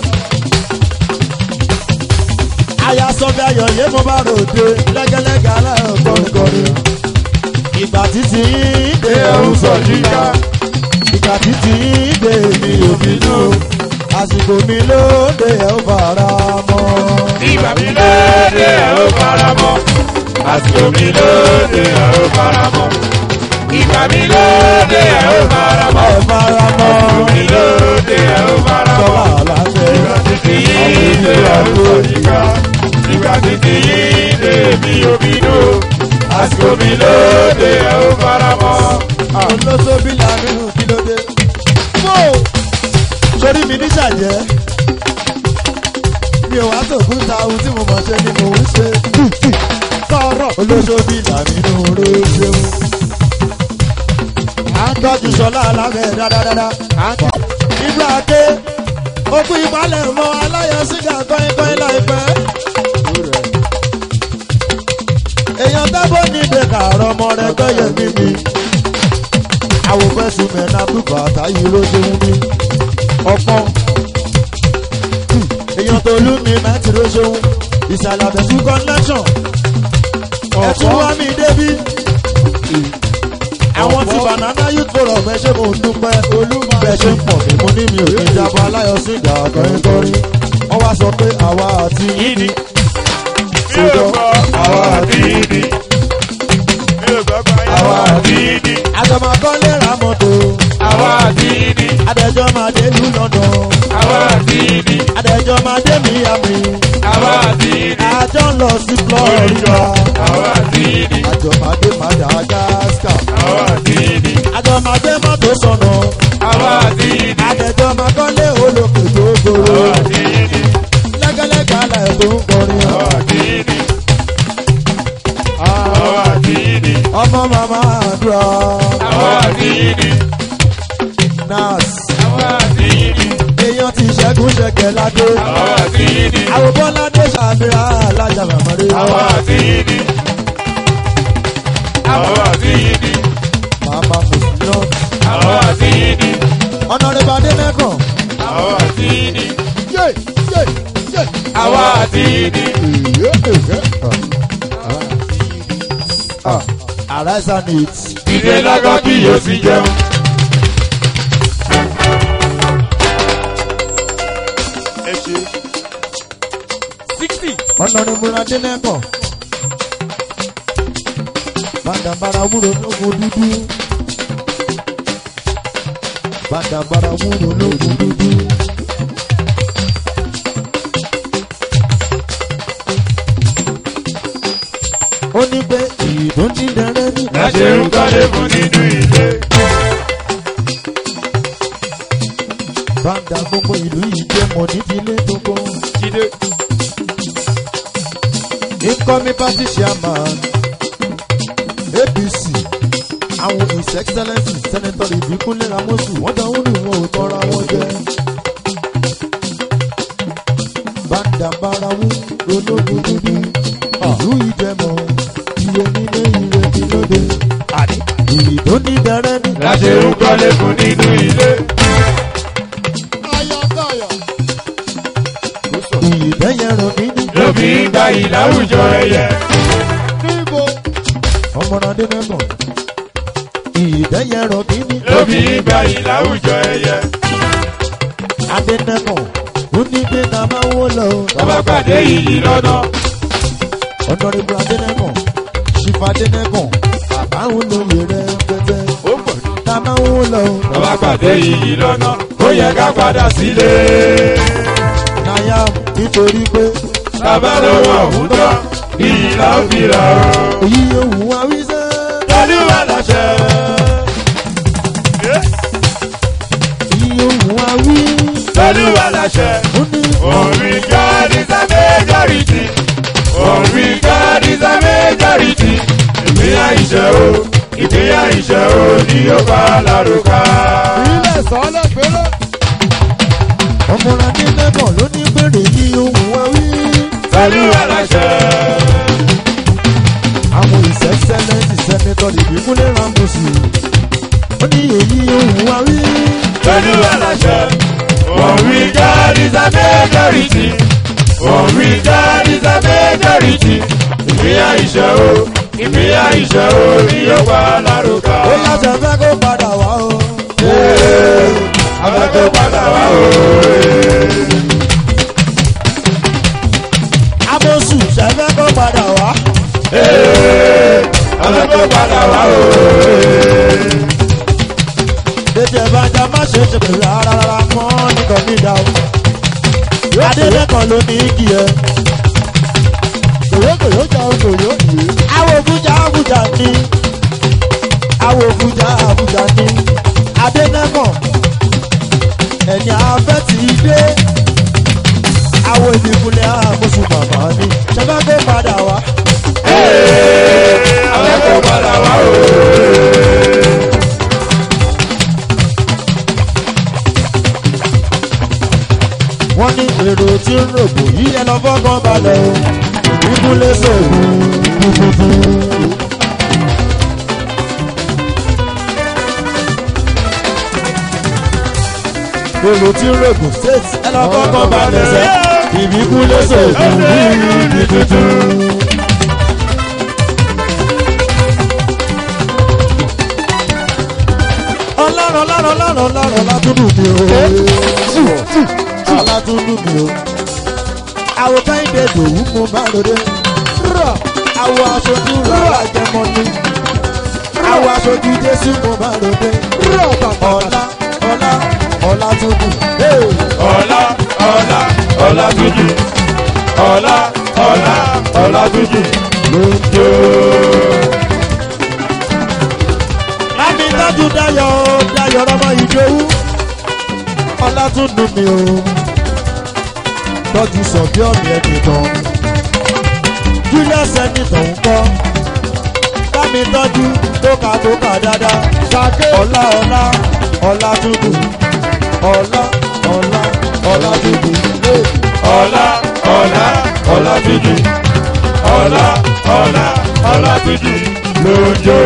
aya sọfẹ́ ayọ̀ yé mo bá ròde lẹ́gẹ́lẹ́gẹ́ aláyọ̀ kọrinkọrin. ìgbà títí dé ẹ̀rù sọ yíká. ìgbà títí dé mi ò bínú. àsìkò mi lóde ẹ̀ ó fara mọ́. ìgbà mi lóde ẹ̀ ó fara mọ́ àsìkò mi lóde ẹ̀ ó fara mọ́ ìgbà mi lóde ẹ̀ ó fara mọ́ ẹ̀ fara mọ́. àsìkò mi lóde ẹ̀ ó fara sọ́wọ́ mọ́. àlàáfẹ́. Ìgbà títí yìí lè àrùn òyìnká. Ìgbà títí yìí lè mi ò bínú. Àsìkò mi lóde ẹ̀ ó fara mọ́. olóṣòbí làmínú kí ló dé. fò sórí mi ní ṣàjẹ́ mi ò wá sòkún ta ohun tí mo mọ̀ ṣe ni mò ń ṣe. sọ̀rọ̀. olóṣòbí làmínú ló ṣeun. à ń tọ́jú sọlá alámẹ̀ dáadáa. ibra ké okú ìpalẹ̀ mọ́ aláyọ̀ sígá kọ́ínkọ́ín láìpẹ́. èèyàn tábọ̀ ní ìdèkà àrọ̀ ọmọ rẹ̀ gbẹ́yẹ̀ mímí àwòfẹ́sùn mẹ́ta bùbá táyé ló ṣe ń bí ọpọ́n èèyàn tó lù mí mẹ́tì ló ṣe ń ìsàlẹ̀ àbẹ̀sùn connection ẹ̀tún wá mi débí àwọn ti banana youth forum ẹ ṣe mò ń dúpẹ́ bẹ́ẹ̀ ṣe ń pọ̀ mí mo ní mi ò ní jábọ̀ aláyọ̀ sí ìgbà kọrinkọrin wọ́n wá sọ pé àwa àti Ìdí. Mi ò gbọ́ àwa àti ìdí. Mi ò gbọ́ pé àwa àti ìdí. àjọmọ̀kọ́lé ra mọ́tò Àwa àti ìdí. adẹjọ́ máa dé ìlú london Àwa àti ìdí. adẹjọ́ máa dé miami Àwa àti ìdí. àjọ ń lọ sí florida Àwa àti ìdí. àjọ máa dé madagascar Àwa àti ìdí. àjọ máa dé mọ́tò sọ̀nà Àwa àti ìdí. adẹjọ́ máa kọ́lé olókè tó gbòòrò Àwa àti ìdí. lẹ́gẹ́lẹ́gẹ́ alẹ́ tó ń kọrin Àwa àti ìdí. Àwa àti ìdí. ọmọ màmá àdúrà Àwa àti ìdí. nas Àwa àti ìdí. èèyàn ti ṣẹ́gun ṣẹ̀kẹ̀ ládé Àwa àti ìdí. àwòbọ́ládé ṣàfihàn alájà màmáré Àwa àti ìdí. Àwa àti ìdí. màmá mùsùlùmí Àwa àti ìdí. ọ̀nàrẹ́bà adẹ́nẹ́kàn Àwa àti ìdí. yé yé yé. Àwa àti ìdí. èyí èyí. arise and eat Ìdè lágọ́ kí yóò sì jẹun. Ẹ ṣe. Sixty. ọ̀nàrẹ́bà adẹ́nẹ́kàn bàdàbàrà wúro lógun dúdú bàdàbàrà wúro lógun dúdú. ó ní pé ìdúndínlẹ́rẹ́ ní láṣẹ ń kọ́lé fún nínú ilé. bàdà gbogbo ìlú yìí jẹ́ mọ̀ nídìílé tó kọ́. jíde incoming party chairman apc àwọn his excellence senator ìbíkúnlé ramosu wọ́n dáhùn ní wọn ò tọ́ra wọn jẹ́. bàdà barawu ológun dúdú ìlú ìjẹmọ ire nílé ire nílóde ìyí tó ní dẹrẹ́ ní. láṣẹ ń kọ́lé fún nínú ilé. ìyí tẹ́yẹ ràn mí ní. lóbi ń gba ìláwùjọ ẹyẹ. ọmọdé mẹ́mọ̀ ìyí tẹ́yẹ ràn mí ní. lóbi ń gba ìláwùjọ ẹyẹ. adẹ́nẹ́mọ̀ ó ní pé ká máa wó lọ. tọ́ba pàdé yìí lọ́nà. ọ̀nàrẹ́bù adẹ́nẹ́mọ̀ ṣìfà adẹ́nẹ́mọ̀ àbáwọn olóyè rẹ̀ pẹ́pẹ́. ó pọ̀ jù. ká máa wó lọ. tọ́ba pàdé yìí lọ́nà. ó yẹ ká padà sílé. náyà nítorí pé bàbá lọ́wọ́ ọ̀hún tán. iyì la ó fi rà ó. èyí yóò wù wá wí sẹ́. tọ́lúwà láṣẹ. èyí yóò wù wá wí. tọ́lúwà láṣẹ. ó ní Only God is a majority. Only God is a majority. Ìpínyà ìṣẹ́ o, ìpínyà ìṣẹ́ o ni ó bá lárúkà. ilé sọ́lẹ̀ péré. ọmọdé adẹ́nẹ́mọ̀ ló ní pèrè èyí yóò wù wá wí. Pẹ̀lú aláṣẹ. àwọn his excellence senator ìbíkúnlé ramosu ó ní èyí yóò wù wá wí. Pẹ̀lú aláṣẹ. Only God is a majority. Only God is a majority. Ìpínyà ìṣẹ́ o, ìpínyà ìṣẹ́ o ni ó bá lárúkà. ó yàtọ̀ fẹ́ kó padà wá o. Abẹ́kọ̀ padà wá o. amosu ṣẹfẹ́ kó padà wá. Abẹ́kọ̀ padà wá o. Ètò ìbàjá má ṣe ṣe pẹ̀lú rárá rárá mọ́ nìkan ní ìdá o. Adélẹ́kàn ló ní igi ẹ. kòyókòyó jà òkòyó yìí. Àwọn òbújà àbújá ní. Àwọn òbújà àbújá ní. Adélẹ́kàn ẹ̀yìn afẹ́ ti dé. Àwọn ìdìbòlẹ̀ àmúṣu màmá ní. Ṣẹ́fẹ́ kó padà wá. Abẹ́kọ̀ padà wá o. Wọ́n ní èrò tí ń rògbò yí ẹ lọ fọ́kàn balẹ̀ o. Ìbúlé sògùn dúdúdú. èrò tí ń rògùn state ẹ lọ fọ́kàn balẹ̀ sẹ́. Ìbíkúlé sògùn dúdúdú. ọlọ́run ọlọ́run ọlọ́run ọlọ́run látúndùn mi o. alátúndùn mi o. àwọn káyìndé dòwú mo bá lóde. àwọn aṣojú rárá jẹmọ ni. àwọn aṣojú jésù mo bá lóde. ọlá ọlá ọlá túndùn. Ọlá ọlá ọlá tuntun. Ọlá ọlá ọlá tuntun. lójó. láti tọ́jú dayọ̀ dayọ̀ ọmọ ìdòwú. ọlá túndùn mi o. tọ́jú sọ bí ọ̀mì ẹ̀dùn tán. julius ẹnìtàn ń kọ́. bámi tọ́jú tóka tóka dáadáa. sàké ọlá ọlá ọlá túndùn. ọlá ọlá ọlá túndùn. Ọlá ọlá ọlá tuntun. Ọlá ọlá ọlá tuntun. Lójó.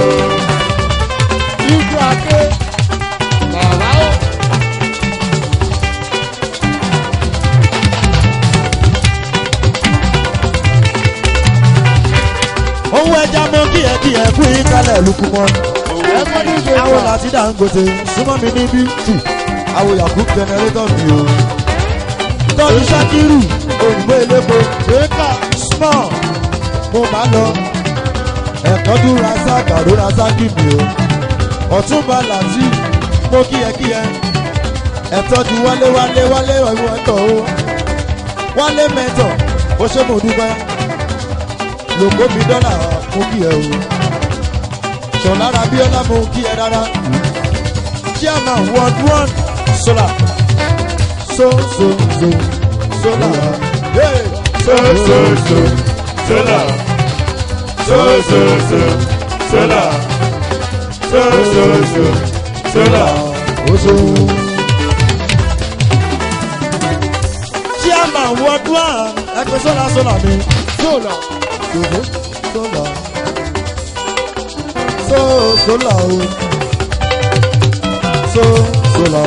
ijú àké. bàbá ó. owó ẹja mọ kí ẹ kí ẹ kú ìkálẹ̀ lukú mọ́. ẹgbẹ́ ní ìṣe àwọn wà. láti dangote súnmọ́ mi níbí tù àwọn yahoo generator mi o. tọ́jú sakiru òyìnbó elépo ṣéka small mo máa lọ ẹ̀kọ́jú razak àrò razaki mi o ọ̀túnba làtí mo kíyẹkíyẹ ẹ̀tọ́jú wálé wálé wálé ọ̀hún ẹ̀tọ́ o wálé mẹ́tọ̀ ó ṣe mo dúpẹ́ lòkó mi dọ́là mo kíyẹ o ṣọ̀lára bíọ́lá mo kíyẹ rárá chairman ward one solar so so so solar hey. So so so sola. So so so sola. So so so sola. oṣù. chairman ward one ẹgbẹ́ sọ́la sọ́la mi. Sólà. Ṣòfò sọ́la. So sọ́la o. So sọ́la.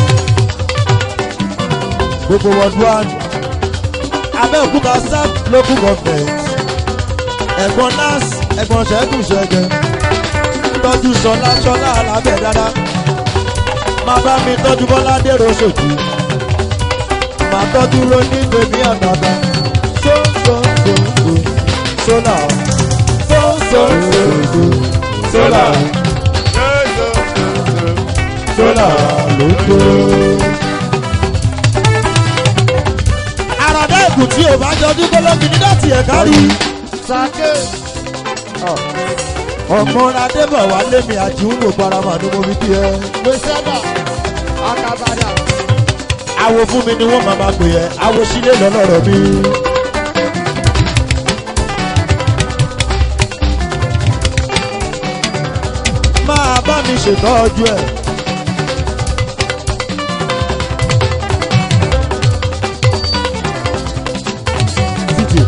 Gbogbo ward one. Abẹ́òkúta South local government. Ẹ̀gbọ́n NAS ẹ̀gbọ́n ṣẹ́gun ṣẹ́gẹ́. Tọ́jú Ṣọlá Ṣọlá alábẹ̀ dáadáa. Máa bá mi tọ́jú Bọ́lá Dèrò Ṣòjì. Màá tọ́jú Ronú Bèbí Àdàdà. So so so so sọ́là. So so so so Sola. So so so so sola. lóko. àràdá ìkù tí ò bá jọjú kólógì ní láti ẹ̀ka rí. Sake. ọmọ adébọ̀ wá lémi àjíhùn ló parama ní mo fi kí ẹ. Weseba. Akabada. awo fún mi ni wọ́n máa máa pè ẹ́ awo sílé lọ́lọ́rọ̀ mi. máa bá mi ṣètọ́jú ẹ̀. títì.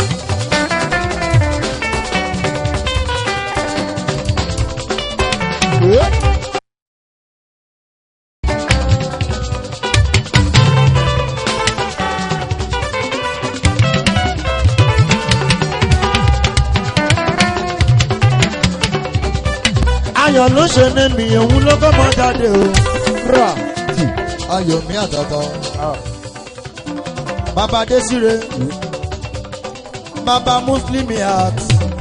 ayọ̀ ló ṣe ní mi òun ló kọ́ mọ́ jáde o. Ra. tì ayọ̀ mi àtàtà. bàbá désire bàbá mùsùlùmí àt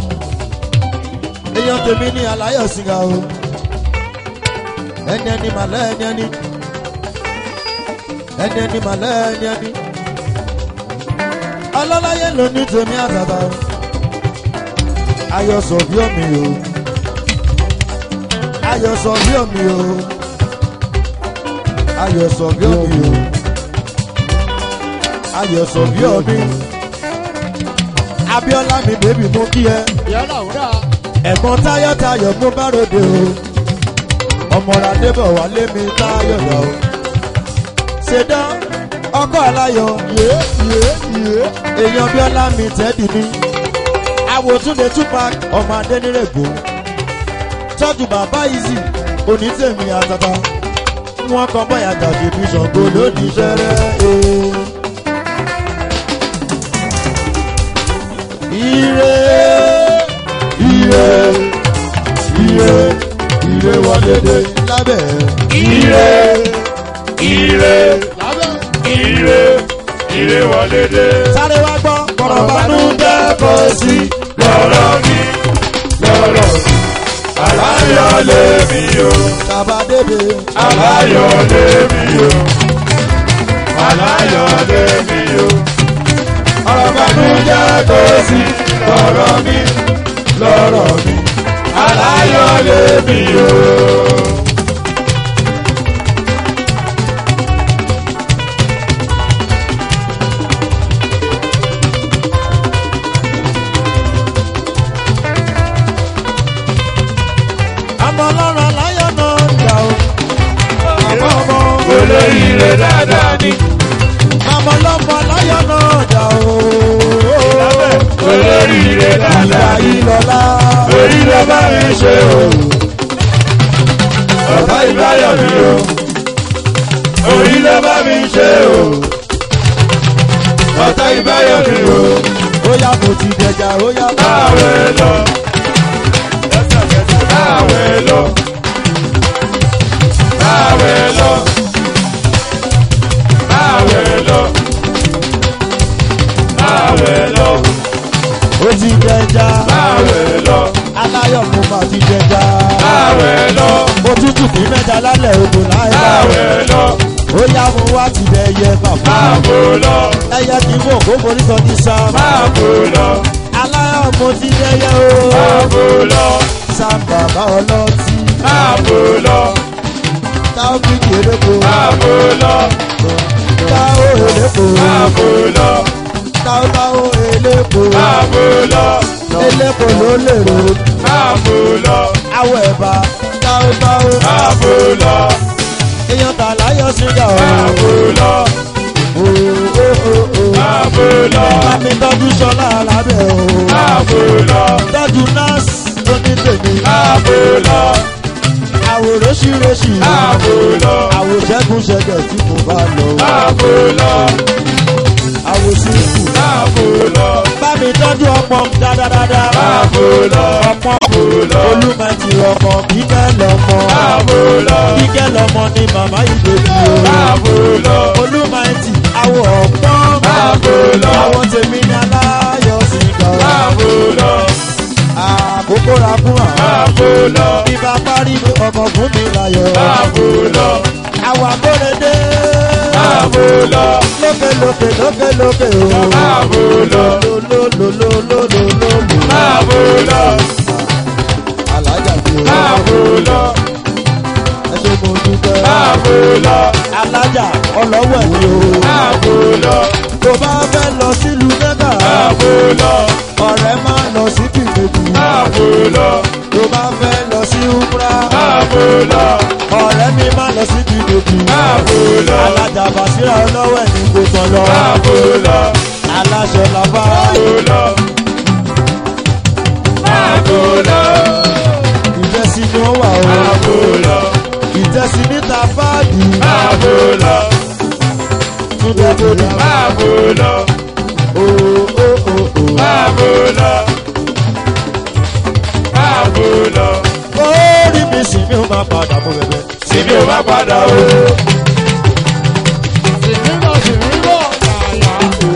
èèyàn tèmi ní aláyọ̀ sìgá o ẹni ẹni màlẹ́ ẹni ẹni ẹni ẹni màlẹ́ ẹni ẹni ọlọ́láyé ló ní tèmi àtàtà o ayọ̀ sọ bí omi o ayọ̀ sọ bí omi o ayọ̀ sọ bí omi o ayọ̀ sọ bí omi abiola mi bèbí mú kí ẹ Yálà òwúrà. ẹ̀gbọ́n táyọ̀ táyọ̀ mú bá ròde o ọmọọ̀rọ̀ adébọ̀ wà lémi táyọ̀ lọ o ṣèdán ọkọ̀ aláyọ̀ Yé yé yé. èèyàn bíọ́lá mi tẹ́dì mi àwòtúndé tupac ọmọ adẹ́nirègbò tọ́jú bàbá ìzì onítẹ̀mí àtàtà wọn kọ bọ́yà gàdé bí ṣàngó lónìí ṣẹrẹ́ ee. ire ire ire ire wọlé dé lábẹ́ Ire, ire, Lábẹ́. ire, ire wọlé dé. sáré wá gbọ́ kọ̀rọ̀ bánú jẹ́ kó sí Lọ́rọ̀ mi, lọ́rọ̀ mi, aláyọ̀ lé mi o, bàbá dédé aláyọ̀ lé mi o, aláyọ̀ lé mi o. Ọ̀rọ̀ bànújẹ́ kò sí lọ́rọ̀ mi, lọ́rọ̀ mi, aláyọ̀ lé mi o. àmọ́ ọlọ́run aláyọ̀ náà ń jà o àmọ́ ọmọ Olóríire dáadáa ni, àmọ́ ọlọ́mọ aláyọ̀ náà jà o olóríire ìgbà dáadáa ni. yìí lọ́la Orí ló bá mi ṣe o. Ọ̀tá ìbáyọ̀ mi o. Orí ló bá mi ṣe o. Ọ̀tá ìbáyọ̀ mi o. ó yá mo ti dẹjà ó yá Báwẹ̀ lọ. Báwẹ̀ lọ. Báwẹ̀ lọ. Báwẹ̀ lọ. Báwẹ̀ lọ. ó ti dẹjà Báwẹ̀ lọ. aláyọ̀ mo máa ti jẹja. àwẹ̀ lọ òtútù kì í mẹ́ta lálẹ́ odò láìláì. àwẹ̀ lọ ó yá mo wá ti bẹ ẹyẹ bàbá. àbò lọ ẹyẹ kì í wò kó forí sọ ní sam. àbò lọ aláyọ̀ mo ti dẹyẹ o. àbò lọ sam bàbá ọlọ́tí. àbò lọ táwọn fi kéré ko. àbò lọ táwọn èlé ko. àbò lọ táwọn táwọn èlé ko. àbò lọ èlé ko ló lè ro. àbò lọ awọ ẹ̀bà táwọn táwọn. àbò lọ èèyàn tà láyọ̀ síjà o. àbò lọ o o o o. àbò lọ Bámi tọ́jú sọlá alábẹ́ o. àbò lọ Tọ́jú nọ́ọ̀sì tó ní tèmi. àbò lọ Àwòrán ṣíreṣì. àbò lọ Àwòṣẹ́gun ṣẹ̀dẹ̀ tí mo bá lọ. àbò lọ Àwòṣíkù. àbò lọ Bámi tọ́jú ọmọ dáadáa. àbò lọ Ọmọ àbò lọ olúmọ̀tì ọmọ kíkẹ́ lọ́mọ. àbò lọ Kíkẹ́ lọ́mọ ni màmá ìbejì o. àbò lọ Olúmọ̀tì àwọ̀ ọ̀pọ̀. àbò lọ Àwọn tèmi ní aláyọ̀ sí ìgbà. àbò lọ Àkókò ra fún àwọn. àbò lọ Bí bá parí ọkọ̀ fún mi láyọ̀. àbò lọ Àwọn akóredé. àbò lọ Lókè lókè lókè lókè o. àbò lọ Lólólólólólólóló. àbò lọ Alájà fi o. àbò lọ Ẹ ṣe mo dúpẹ́. àbò lọ Alájà ọlọ́wẹ̀ ni o. àbò lọ Tó bá fẹ́ lọ sílùú Mẹ́kà. àbò lọ Ọ̀rẹ́ máa lọ sí kìkìkì. àbò lọ Tó bá fẹ́ lọ sí Umra. àbò lọ Ọ̀rẹ́ mi máa lọ sí kìkìkì. àbò lọ Alájà Bàṣírà ọlọ́wẹ̀ ni kò tán lọ. àbò lọ Aláṣọ làbá. àbò lọ àbò lọ Ìjẹ́sí ni ó wà o. àbò lọ Ìjẹ́sí níta fáàdì. àbò lọ Túndé lórí. àbò lọ O o o o. àbò lọ àbò lọ Orí mi sì ni ó máa padà mú bẹ̀bẹ̀. síbi ò bá padà o Sìnrìnbọ̀ sìnrìnbọ̀ yàyà o.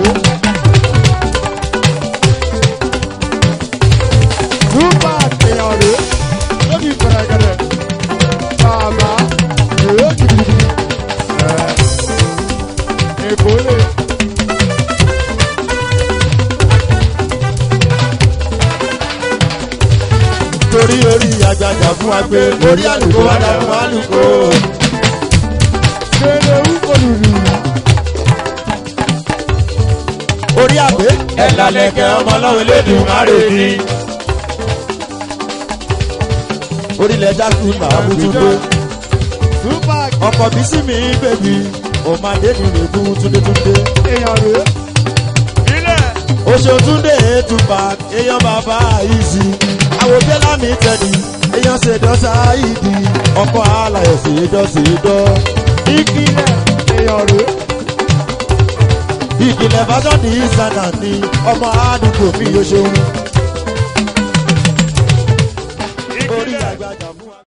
Tupac èèyàn rè é lóbi pẹ̀rẹ̀gẹ̀dẹ̀. Bàbá èrè gidigidi. Èkó lè. Torí orí àgbàjà fún wa pé orí àlùkò wà dà fún àlùkò. Ṣèlè wú olùlù. Orí àgbé. ẹ̀dá lẹ́kẹ̀ ọmọ ọlọ́run lédùn márèdì Orílẹ̀ jákú màá mú túndé. Tupac Ọkọ̀ bí sí mi bèbí. Òmàdé ni rèébú túndétúndé. èèyàn rè é. Oṣù túndé ètùpà èèyàn bàbá ìsì. Àwòjẹ́ lámì tẹ̀lé èèyàn ṣèdọ́ sáìdì. Ọkọ̀ àlàyé ṣèdọ́ ṣèdọ́. Ìkìlẹ̀ èèyàn rè é. ìkìlẹ̀ fásitì ìsànà ni ọmọ àdúgbò mi yóò ṣeun